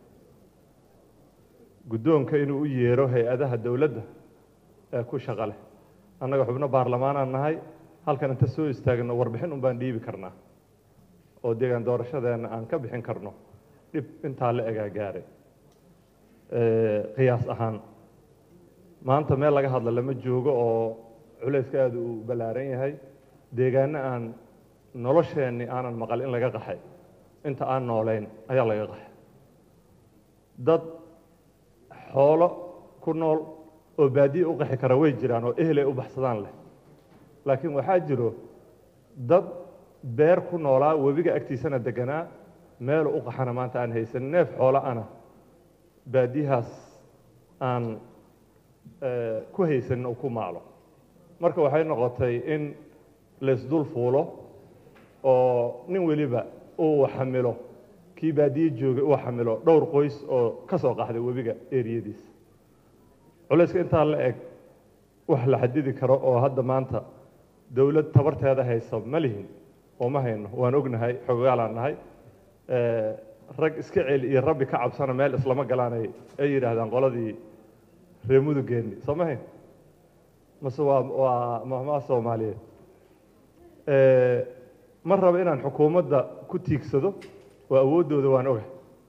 guddoonka inuu u yeero hay-adaha dowladda ee ku shaqo leh annaga xubno baarlamaanaan nahay halkan inta soo istaagno warbixin un baan dhiibi karnaa oo deegaan doorashadeenna aan ka bixin karno dhib intaa la egaa gaaray Ee, qiyaas ahaan maanta meel laga hadla lama joogo oo culayska aada uu ballaaran yahay deegaano aan nolosheenni aanan maqal in laga qaxay inta aan noolayn ayaa laga qaxay dad xoolo ku nool oo baadiye u qaxi kara way jiraan oo ehelay u baxsadaan leh laakiin waxaa jiro dad beer ku noolaa webiga agtiisana deganaa meel u qaxana maanta aan haysan neef xoolo ana baadiyahaas aan eh, ku haysanin uu ku maalo marka waxay noqotay in laysdul fuulo oo nin weliba uu xamilo kii baadiye joogay uu xamilo dhowr qoys oo ka soo qaxday webiga eriyadiisa culayska intaa la eg wax la xadidi karo oo hadda maanta dowlad tabarteeda haysa ma lihin oo ma hayno waan ognahay xogogaalaan nahay Eh, rag iska celi iyo rabbi ka cabsana meel islama galaanay ay yidhaahdaan qoladii reer mudugeenni soo ma hayn mase waa waa mahmaa soomaaliyeed Eh, ma rabo inaan xukuumadda ku tiigsado oo awooddooda waan ogahay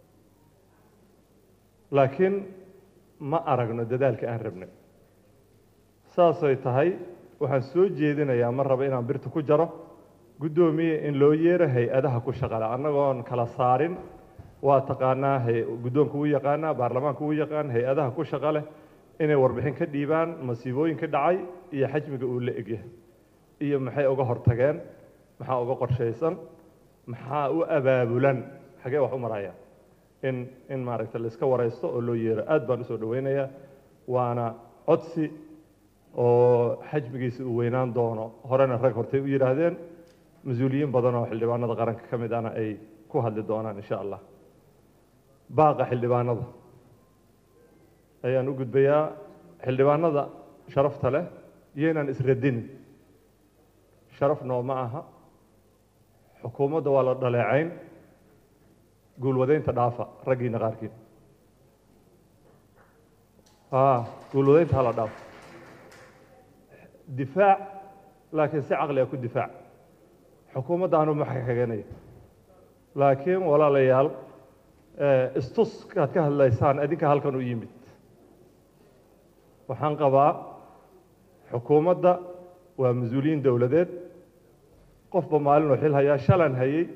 laakiin ma aragno dadaalka aan rabnay saasay tahay waxaan soo jeedinayaa ma rabo inaan birta ku jaro guddoomiye in loo yeero hay-adaha ku shaqala annagoon kala saarin waa taqaanaa hay- guddoonka uu yaqaanaa baarlamaanka uu yaqaan hay-adaha ku shaqa leh inay warbixin ka dhiibaan masiibooyinka dhacay iyo xajmiga uu la egyahay iyo maxay uga hortageen maxaa uga qorshaysan maxaa u abaabulan xagee wax u marayaan in in maaragta la iska waraysto oo loo yeero aad baan usoo dhaweynayaa waana codsi oo xajmigiisa uu weynaan doono horena rag hortay u yidhaahdeen mas-uuliyiin badan oo xildhibaanada qaranka ka mid ana ay ku hadli doonaan insha allah baaqa xildhibaanada ayaan u gudbayaa xildhibaanada sharafta leh iyaynaan isradinin sharaf nooma aha xukuumadda waa la dhaleecayn guulwadaynta dhaafa raggiina qaarkiin a guulwadaynta hala dhaafo difaac laakiin si caqliga ku difaac xukuumadda anu ma xakaganaya laakiin walaalayaal eh, istuskaad ka hadlaysaan adinka halkan u yimid waxaan qabaa xukuumadda waa mas-uuliyiin dowladeed qofba maalinuu xil hayaa shalan hayey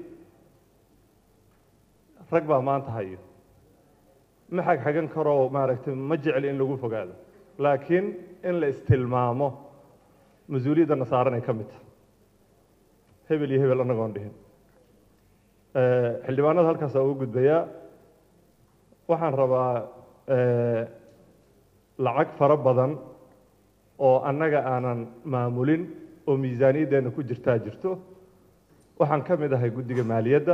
rag baa maanta hayo ma xagxagan karoo maaragtay ma jecli in lagu fogaado laakiin in la istilmaamo mas-uuliyaddana saaranay ka mid tahay hebel iyo hebel annagoon dhihin Eh, xildhibaanada halkaasaa ugu gudbayaa waxaan rabaa eh, lacag fara badan oo annaga aanan maamulin oo miisaaniyaddeenna ku jirtaa jirto waxaan ka mid ahay guddiga maaliyadda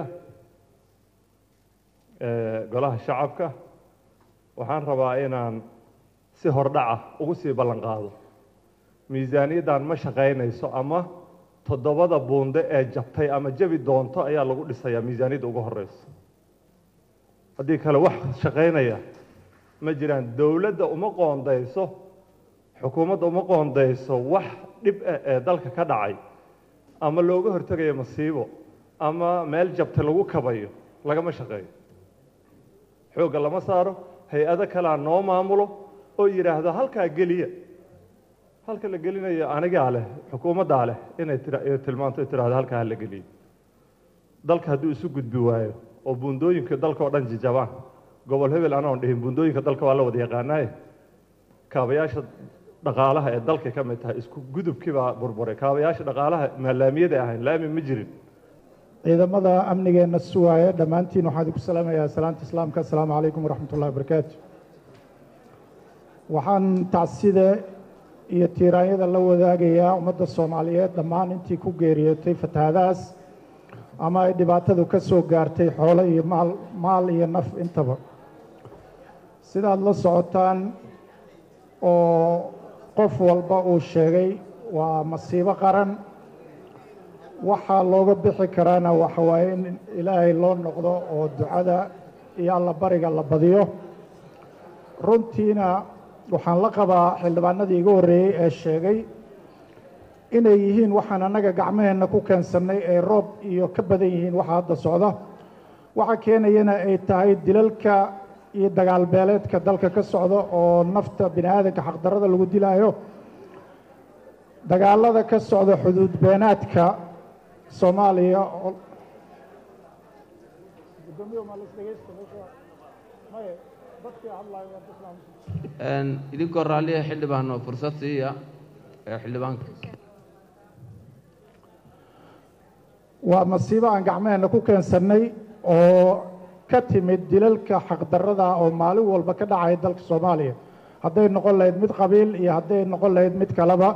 eh, golaha shacabka waxaan rabaa inaan si hordhaca ugu sii ballan qaado miisaaniyaddan ma shaqaynayso ama toddobada buunde ee jabtay ama jabi doonto ayaa lagu dhisayaa miisaaniyadda ugu horeysa haddii kale wax shaqaynaya ma jiraan dowladda uma qoondayso xukuumadda uma qoondayso wax dhib ah ee dalka ka dhacay ama looga hortegayo masiibo ama meel jabta lagu kabayo lagama shaqeeyo xoogga lama saaro hay-ado kalea noo maamulo oo yidhaahdo halkaa geliya halka la gelinayo anigaa leh xukuumaddaa leh inay tira- ay tilmaanto ay tiraahdo halkaa ha la geliyo dalka hadduu isu gudbi waayo oo buundooyinka dalka oo dhan jijabaan gobol hebel anoon dhihin buundooyinka dalka waa la wada yaqaanaaye kaabayaasha dhaqaalaha ee dalka ka mid tahay isku gudubkii baa burburay kaabayaasha dhaqaalaha maalaamiyada ahayn laami ma jirin ciidamada amnigeenna suwaaya dhammaantiin waxaan idinku salaamayaa salaanta islaamka assalaamu calaykum waraxmat ullahi wabarakaatu waxaan tacside iyo tiiraanyada la wadaagayaa ummadda soomaaliyeed dhammaan intii ku geeriyootay fatahaadahaas ama ay dhibaatadu ka soo gaartay xoolo iyo maal maal iyo naf intaba sidaad la socotaan oo qof walba uu sheegay waa masiibo qaran waxaa looga bixi karaana waxa waaye in ilaahay loo noqdo oo ducada iyo allabariga la badiyo runtiina waxaan la qabaa xildhibaanadii iga horreeyey ee sheegay inay yihiin waxaan annaga gacmaheenna ku keensannay ee roob iyo ka badan yihiin waxa hadda socda waxa keenayana ay tahay dilalka iyo dagaal beeleedka dalka ka socda oo nafta bini aadanka xaqdarrada lagu dilaayo dagaalada ka socda xuduud beenaadka soomaaliya oo idinkoo raalliya xildhibaan oo fursad siiya ee xildhibaanka waa masiibo aan gacmaheenna ku keensannay oo ka timid dilalka xaqdarrada oo maalin walba ka dhacaya dalka soomaaliya hadday noqon lahayd mid qabiil iyo hadday noqon lahayd mid kaleba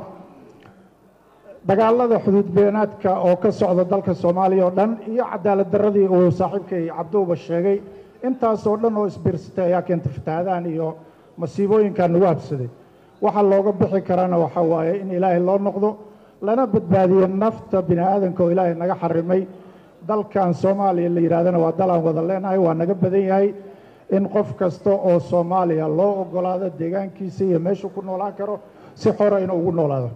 dagaalada xuduud beenaadka oo ka socda dalka soomaaliya oo dhan iyo cadaalad darradii uu saaxiibkay cabduuba sheegay intaasoo dhan oo isbiirsatay ayaa keentay fatahaadahan iyo masiibooyinkan nagu habsaday waxa looga bixi karana waxa waaye in ilaahay loo noqdo lana badbaadiyo nafta bini aadanka oo ilaahay naga xarimay dalkan soomaaliya la yidhahdana waa dalaan wada leenahay waa naga badan yahay in qof kasta oo soomaaliya loo ogolaado deegaankiisa iyo meeshuu ku noolaan karo si xora inuu ugu noolaado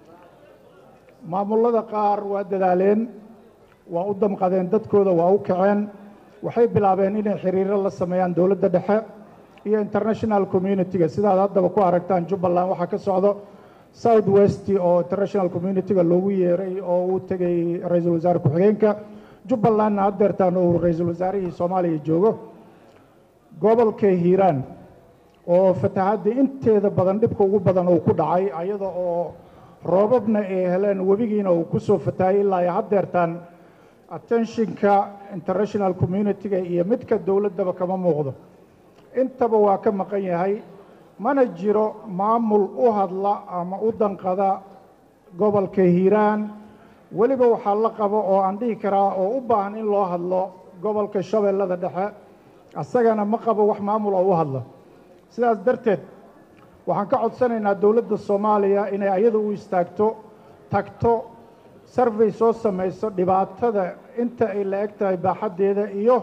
maamullada qaar waa dadaaleen waa u damqadeen dadkooda waa u kaceen waxay bilaabeen inay xiriiro la sameeyaan dowladda dhexe iyo international community-ga sidaad haddaba ku aragtaan jubbaland waxaa ka socdo south west oo international community-ga loogu yeeray oo uu tegay ra-iisul wasaare ku-xigeenka jubbalandna haddeertaan uu ra-iisul wasaarihii soomaaliya joogo gobolka hiiraan oo fatahaddii inteeda badan dhibka ugu badan uu ku dhacay ayada oo roobabna ay heleen webigiina uu ku soo fatahay ilaa ay haddeertaan attentionka international community-ga iyo midka dowladdaba kama muuqdo intaba waa ka maqan yahay mana jiro maamul u hadla ama u danqada gobolka hiiraan weliba waxaa la qabo oo aan dhihi karaa oo u baahan in loo hadlo gobolka shabeellada dhexe asagana ma qabo wax maamul oo u hadla sidaas darteed waxaan ka codsanaynaa dowladda soomaaliya inay ayada u istaagto tagto sarvey soo samayso dhibaatada inta ay la eg tahay baaxaddeeda iyo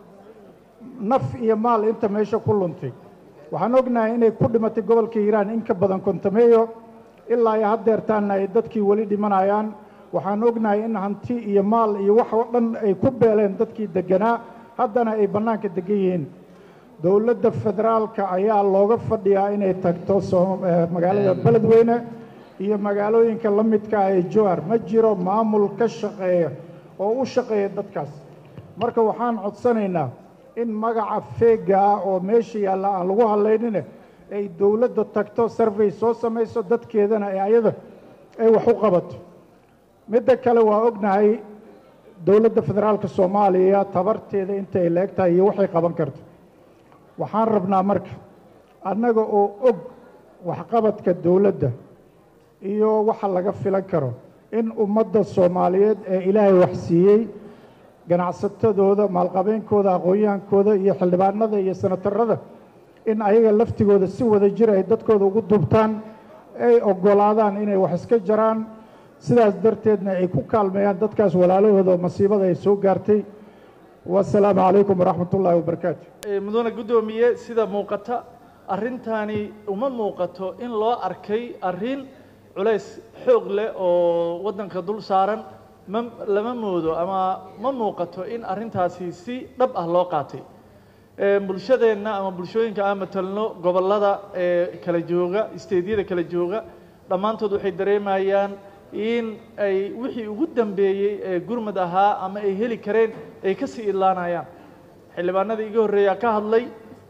naf iyo maal inta meesha ku luntay waxaan ognahay inay ku dhimatay gobolka hiiraan in ka badan kontameeyo ilaa ay haddeertaanna ay dadkii weli dhimanayaan waxaan ognahay in hanti iyo maal iyo wax oo dhan ay ku beeleen dadkii deganaa haddana ay bannaanka degan yihiin dowladda federaalka ayaa looga fadhiyaa inay tagto magaalada beledweyne iyo magaalooyinka la midka ah ee jowhar ma jiro maamul ka shaqeeya oo u shaqeeya dadkaas marka waxaan codsanaynaa in magaca feega ah oo meesha yaalla aan lagu hadlaynine ay dowladda tagto sarvey soo samayso dadkeedana ee ayada ay wax u qabato midda kale waa ognahay dowladda federaalka soomaaliya tabarteeda inta ay la-eg tahay iyo waxay qaban karto waxaan rabnaa marka annaga oo og waxqabadka dowladda iyo waxa laga filan karo in ummadda soomaaliyeed ee ilaahay wax siiyey ganacsatadooda maalqabeenkooda aqoon-yahankooda iyo xildhibaanada iyo senatarada in ayaga laftigooda si wada jir ay dadkooda ugu dubtaan ay oggolaadaan inay wax iska jaraan sidaas darteedna ay ku kaalmeeyaan dadkaas walaalahooda oo masiibada ay soo gaartay wasalaamu calaykum waraxmat ullaahi wabarakaatu mudane guddoomiye sida muuqata arrintaani uma muuqato in loo arkay arrin culays xoog leh oo waddanka dul saaran ma lama moodo ama ma muuqato in arrintaasi si dhab ah loo qaatay bulshadeenna ama bulshooyinka aan matalno gobollada ee kala jooga isteedyada kala jooga dhammaantood waxay dareemayaan in ay wixii ugu dambeeyey ee gurmad ahaa ama ay heli kareen ay ka sii idlaanayaan xildhibaanada iga horreeyaa ka hadlay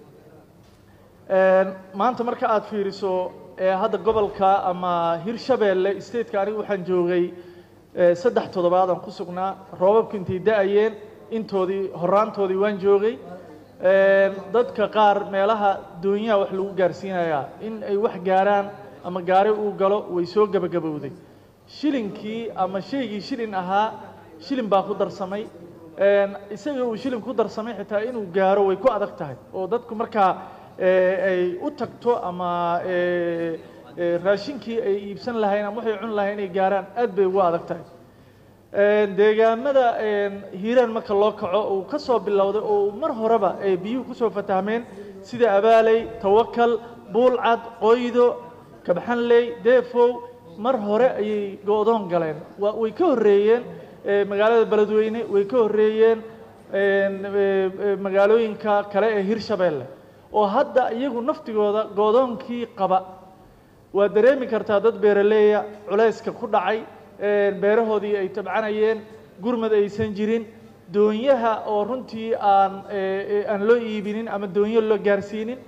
maanta marka aad fiiriso hadda gobolka ama hirshabeelle stateka anigu waxaan joogay saddex toddobaadaan ku sugnaa roobabku intay da-ayeen intoodii horaantoodii waan joogay dadka qaar meelaha doonyaha wax lagu gaarsiinayaa in ay wax gaaraan ama gaari uu galo way soo gebagabowday shilinkii ama shaygii shilin ahaa shilin baa ku darsamay isaga uu shilin ku darsamay xitaa inuu gaaro way ku adag tahay oo dadku markaa ay u tagto ama raashinkii ay iibsan lahayn ama waxay cun lahayn inay gaaraan aad bay ugu adag tahay deegaamada hiiraan marka loo kaco uu ka soo bilowday oo mar horeba ay biyuhu kusoo fatahmeen sida abaaley tawakal buulcad qoydo kabxanley deefow mar hore ayay go-doon galeen waa way ka horreeyeen magaalada beledweyne way ka horreeyeen magaalooyinka kale ee hirshabeelle oo hadda iyagu naftigooda go'doonkii qaba waa dareemi kartaa dad beeraleeya culayska ku dhacay beerahoodii ay tabcanayeen gurmad aysan jirin doonyaha oo runtii aan aan loo iibinin ama doonyo loo gaarsiinin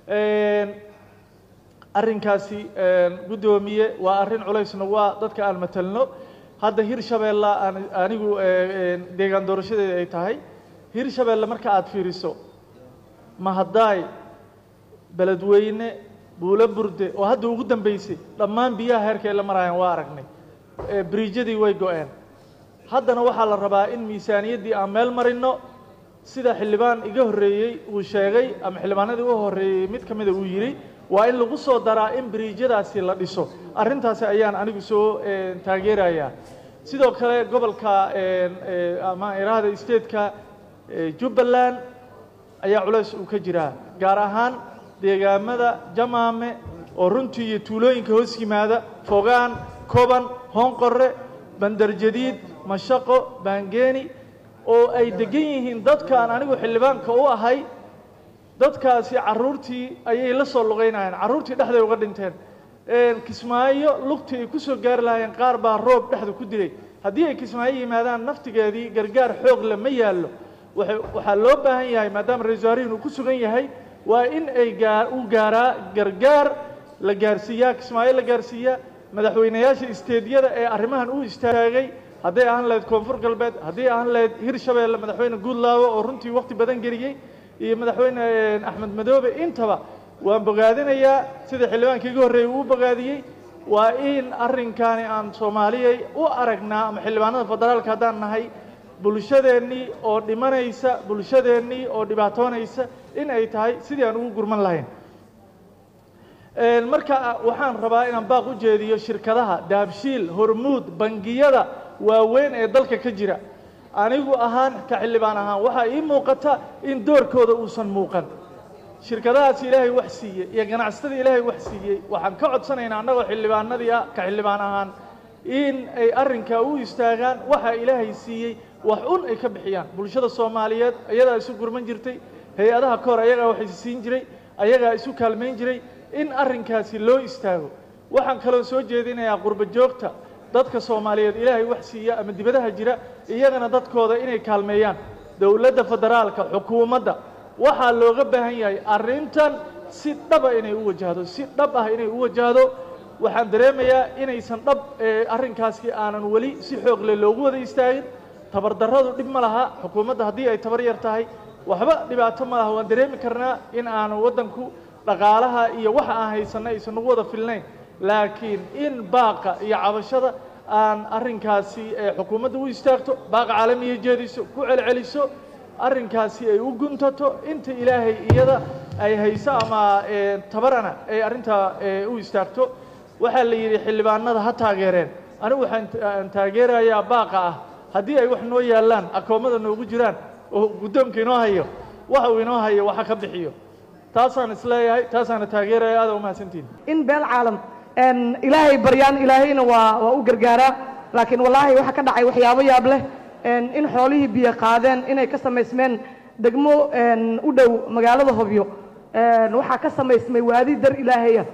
arrinkaasi guddoomiye waa arrin culaysna waa dadka aan matalno hadda hirshabeella aan anigu deegaan doorashadeeda ay tahay hirshabeelle marka aad fiiriso mahadaay beledweyne buulo burde oo hadda ugu dambeysay dhammaan biyaha heerka ay la marayaan waa aragnay ee biriijyadii way go-een haddana waxaa la rabaa in miisaaniyaddii aan meel marino sida xildhibaan iga horreeyey uu sheegay ama xildhibaanadii u horreeyey mid ka mida uu yidhi waa in lagu soo daraa in biriijyadaasi la dhiso arrintaasi ayaan anigu soo eh, taageerayaa sidoo kale gobolka eh, eh, ama iraahda stateka eh, jubbaland ayaa culays uu ka jiraa gaar ahaan deegaamada jamaame oo runtii iyo tuulooyinka hoos yimaada fogaan koban hoonqorre bandarjadiid mashaqo baangeeni oo ay degan yihiin dadkaan anigu xildhibaanka u ahay dadkaasi carruurtii ayay la soo lugaynayeen carruurtii dhexday uga dhinteen kismaayo lugtii ay ku soo gaari lahaayeen qaar baa roob dhexda ku dilay haddii ay kismaayo yimaadaan naftigeedii gargaar xoog le ma yaallo waxay- waxaa loo baahan yahay maadaama ra-iisul wasaarihin uu ku sugan yahay waa in ay gaa u gaaraa gargaar la gaarsiiyaa kismaayo la gaarsiiyaa madaxweynayaasha isteedyada ee arrimahan u istaagay hadday ahaan lahayd koonfur galbeed haddii ahaan lahayd hirshabeelle madaxweyne guudlaawo oo runtii waqti badan geliyey iyo madaxweyne eh, axmed madoobe intaba waan bogaadinayaa sida xildhibaankii iga horreeyey uu u bogaadiyey waa in arrinkaani aan soomaaliyay u aragnaa ama xildhibaanada federaalka haddaan nahay bulshadeennii oo dhimanaysa bulshadeennii oo dhibaatoonaysa in ay tahay sidii aan ugu gurman lahayn Een, marka waxaan rabaa inaan baaq u jeediyo shirkadaha daabshiil hormuud bangiyada waaweyn ee dalka ka jira anigu ahaan ka xildhibaan ahaan waxaa ii muuqata in doorkooda uusan muuqan shirkadahaas ilaahay wax siiyey iyo ganacsatada ilaahay wax siiyey waxaan ka codsanaynaa annagoo xildhibaanadii ah ka xildhibaan ahaan in ay arrinkaa u istaagaan waxa ilaahay siiyey wax un ay ka bixiyaan bulshada soomaaliyeed ayadaa isu gurman jirtay hay-adaha kahor ayagaa wax is siin jiray ayagaa isu kaalmayn jiray in arrinkaasi loo istaago waxaan kaloo soo jeedinayaa qurbo joogta dadka soomaaliyeed ilaahay wax siiya ama dibadaha jira iyagana dadkooda inay kaalmeeyaan dowladda federaalka xukuumadda waxaa looga baahan yahay arrintan si dhaba inay u wajahdo si dhab ah inay u wajahdo waxaan dareemayaa inaysan dhab ee arrinkaasi aanan weli si xoog leh loogu wada istaagin tabardarradu dhib ma laha xukuumadda haddii ay tabar yar tahay waxba dhibaato ma laha waan dareemi karnaa in aanu waddanku dhaqaalaha iyo waxa aan haysanna aysan nagu wada filnayn laakiin in baaqa iyo cabashada aan arrinkaasi ee xukuumadda u istaagto baaqa caalamiya jeediso ku celceliso arrinkaasi ay u guntato inta ilaahay iyada ay hayso ama ee, tabarana ay arrintaa ee, u istaagto waxaa la yidhi xildhibaanada ha taageereen anigu waxaan aan taageerayaa baaqa ah haddii ay wax noo yaallaan akoomada noogu jiraan oo guddoonka inoo hayo waxa uu inoo hayo waxa ka bixiyo taasaan isleeyahay taasaana taageeraya aada umahadsantihin in beel caalam een, ilaahay baryaan ilaahayna waa waa u gargaaraa laakiin wallaahi waxa ka dhacay waxyaabo yaab leh een, in xoolihii biyo qaadeen inay ka samaysmeen degmo een, u dhow magaalada hobyo een, waxaa ka samaysmay waadi dar ilaahaya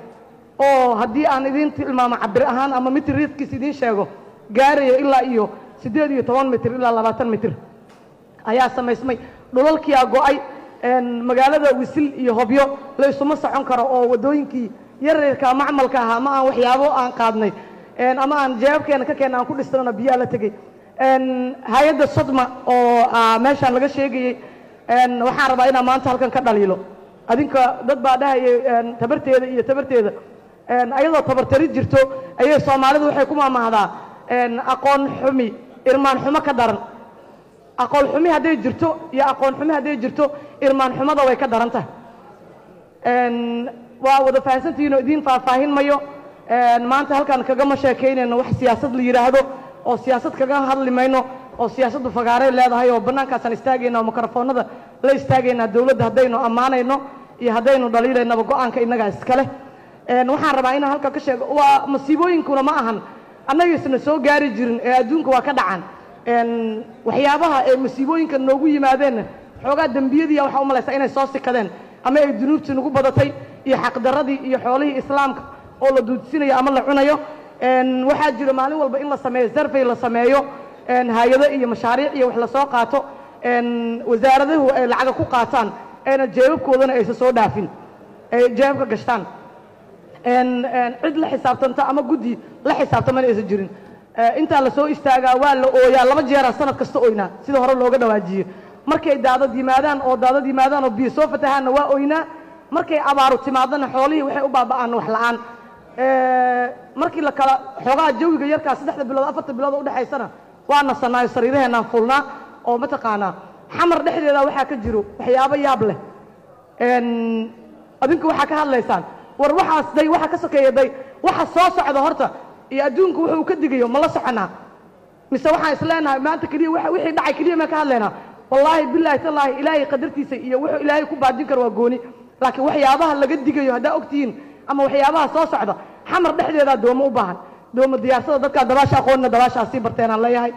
oo haddii aan idiin tilmaamo cabir ahaan ama mitir riidkiis idiin sheego gaarayo ilaa iyo siddeed iyo toban mitir ilaa labaatan mitir ayaa samaysmay dhulalkiyaa go'ay een, magaalada wisil iyo hobyo la isuma socon karo oo waddooyinkii yaryarka macmalka ahaa ama aan waxyaabo aan qaadnay een, ama aan jeebabkeena ka keena aan ku dhisnana biyaa la tegey een, hay-adda sodma oo ah, meeshaan laga sheegayey een, waxaan rabaa inaan maanta halkan ka dhaliilo adinka dad baa dhahayay een, tabarteeda iyo tabarteeda een, ayadoo tabartari jirto ayay soomaalidu waxay ku maamahdaa een, aqoon xumi irmaan xumo ka daran aqoon xumi hadday jirto iyo aqoon xumi hadday jirto irmaan xumada way ka daran tahay een, waa wada fahansantihiin oo idiin faahfaahin mayo een, maanta halkaan kagama sheekaynayno wax siyaasad la yidhaahdo oo siyaasad kaga hadli mayno oo siyaasaddu fagaaray leedahay oo bannaankaasaan istaagayna oo mikrofoonada la istaagaynaa dowladda haddaynu ammaanayno iyo haddaynu dhaliilaynaba go-aanka innagaa iskale een, waxaan rabaa inaan halkaa ka sheego waa masiibooyinkuna ma ahan annagiisna soo gaari jirin ee adduunka waa ka dhacan een, waxyaabaha ee masiibooyinka noogu yimaadeenna xoogaa dembiyadiiya waxaa u malaysaa inay soo sikadeen ama ay dunuubtii nagu badatay iyo xaqdarradii iyo xoolihii islaamka oo la duudsinayo ama la cunayo een, waxaa jira maalin walba in la sameeyo sarfay la sameeyo een, hay-ado iyo mashaariic iyo wax lasoo qaato een, wasaaradahu ay lacaga ku qaataan ayna jeebabkoodana aysan soo dhaafin ay jeebabka gashtaan een, een, cid la xisaabtanta ama guddi la xisaabtamana aysan jirin Eh, intaa la soo istaagaa waa la ooyaa laba jeeraa sanad kasta oynaa sida hore looga dhawaajiyo markay daadad yimaadaan oo daadad yimaadaan oo biyo soo fatahaanna waa oynaa markay abaaru timaadana xoolihii waxay u baaba'aan wax la'aan Eh, markii la kala xoogaha jawiga yarkaa saddexda bilood afarta bilood oo udhexaysana waa nasanaayo sariiraheenaan fulnaa oo mataqaanaa xamar dhexdeeda waxaa ka jiro waxyaabo yaab leh En, adinku waxaa ka hadlaysaan war waxaas day waxa ka sokeeya day waxa soo socda horta iyo adduunku wuxuu ka digayo ma la soconaa mise waxaan isleenahay maanta keliya waxa- wixii dhacay keliya maan ka hadlaynaa wallaahi bilaahi tallaahi ilaahay qadartiisa iyo wuxuu ilaahay ku baajin karo waa gooni laakiin waxyaabaha laga digayo haddaa ogtihiin ama waxyaabaha soo socda xamar dhexdeedaa doomo u baahan doomo diyaarsada dadkaa dabaasha aqoonna dabaashaa sii barteenaan leeyahay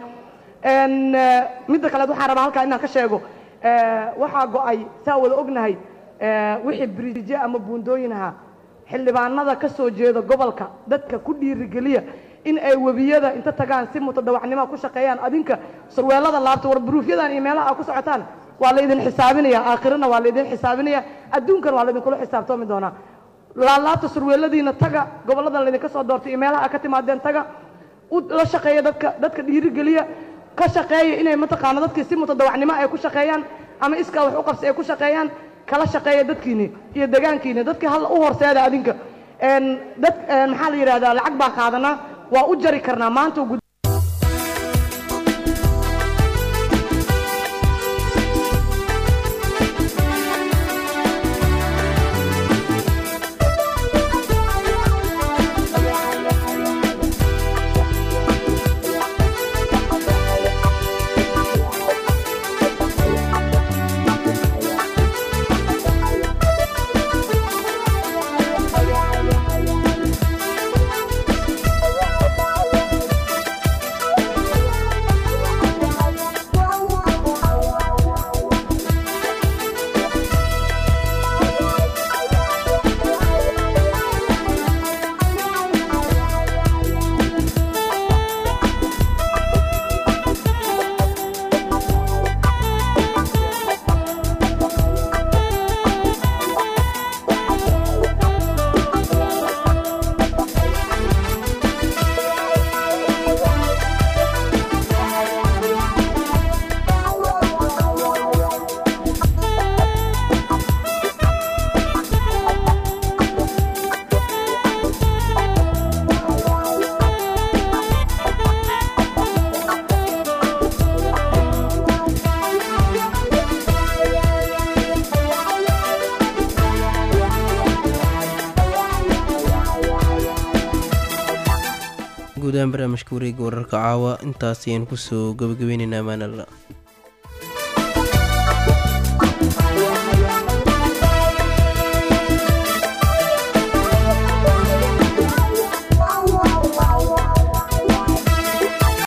En, eh, midda kaleed waxaan rabaa halkaa inaan ka sheego eh, waxaa go'ay saa wada ognahay eh, wixii biriije ama buundooyin ahaa xildhibaanada ka soo jeeda gobolka dadka ku dhiirigeliya in ay webiyada inta tagaan si mutadawacnimo ku shaqeeyaan adinka surweelada laabta war buruufyadan iyo meelaha aad ku socotaan waa laydin xisaabinaya aakhirana waa laydin xisaabinaya adduunkan waa laydinkula xisaabtoomi doonaa laalaabta surweeladiina taga goboladan laydinka soo doortay iyo meelaha aad ka timaadeen taga u la shaqeeya dadka dadka dhiirigeliya ka shaqeeya inay mataqaana dadkii si mutadawacnimo ay ku shaqeeyaan ama iskaa wax u qabsi ay ku shaqeeyaan kala shaqeeya dadkiini iyo degaankiini dadkii hal u horseeda adinka En, dad en, maxaa la yidhahdaa lacag baa qaadanaa waa u jari karnaa maanta gud guud ahaan barnaamijka wareega wararka caawa intaas ayaan kusoo gabagabeyneynaa maanalla